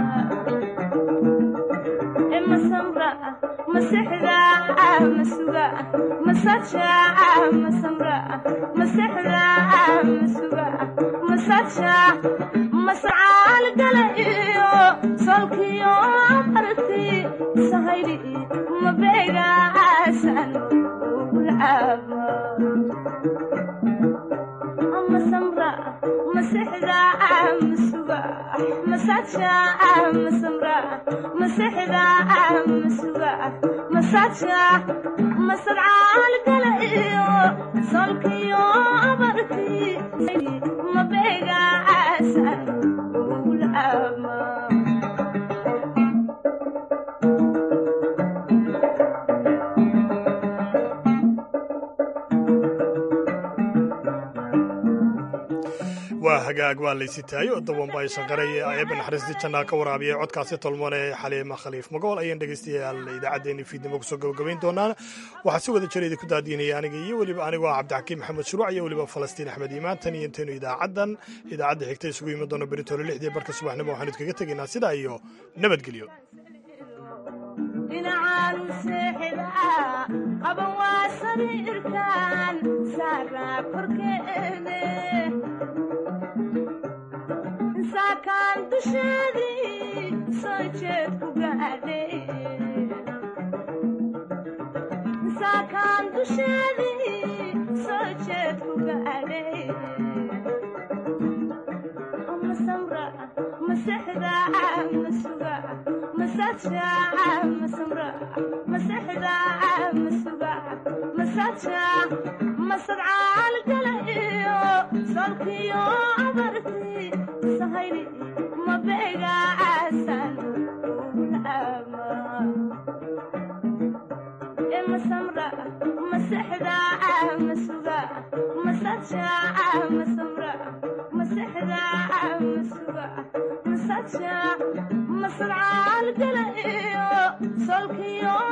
e masamra masexda masuga masaja masamra masexda masuga masaja mascaal gala iyo solkiyo marti sahayli mabeegaasan ugulcaaba masamra masexda masuga masaja masamra masexda masuga masaja mascaal gala iyo solkiyo marti mabeegaasan ugulcaaba waa hagaag waa laysitaayo dawanba aysan qaray eebba naxariistii jannaa ka waraabiyay codkaasi tolmone xaliima khaliif magool ayaan dhegaystayaal idaacaddeenii fiidnimo kusoo gabagabayn doonaan waxaa si wada jira idinku daadiinaya aniga iyo weliba anigoo ah cabdixakiim maxamed shuruuc iyo weliba falastiin axmed iimaan tan iyo intaynu idaacaddan idaacadda xigta isugu yimi doono beritoole lixdii barka subaxnimo waxaanu idkaga tegaynaa sidaa iyo nabadgelyo dhinacaanu seexdaa qaban waa sariirkan saaraa korkeede saakaan dusheedii soo jeed ku gaadhay saakaan dusheedii soo jeed ku gaadhay masamra masexda masuga masaja masamra masexda masuga masaja masadcaal gala iyo solkiyo abarti sahayli mabeegaasan ugulcaama e masamra masexda masuga masaja masamra masexda masuga masaja masadcaal gala iyo solkiyo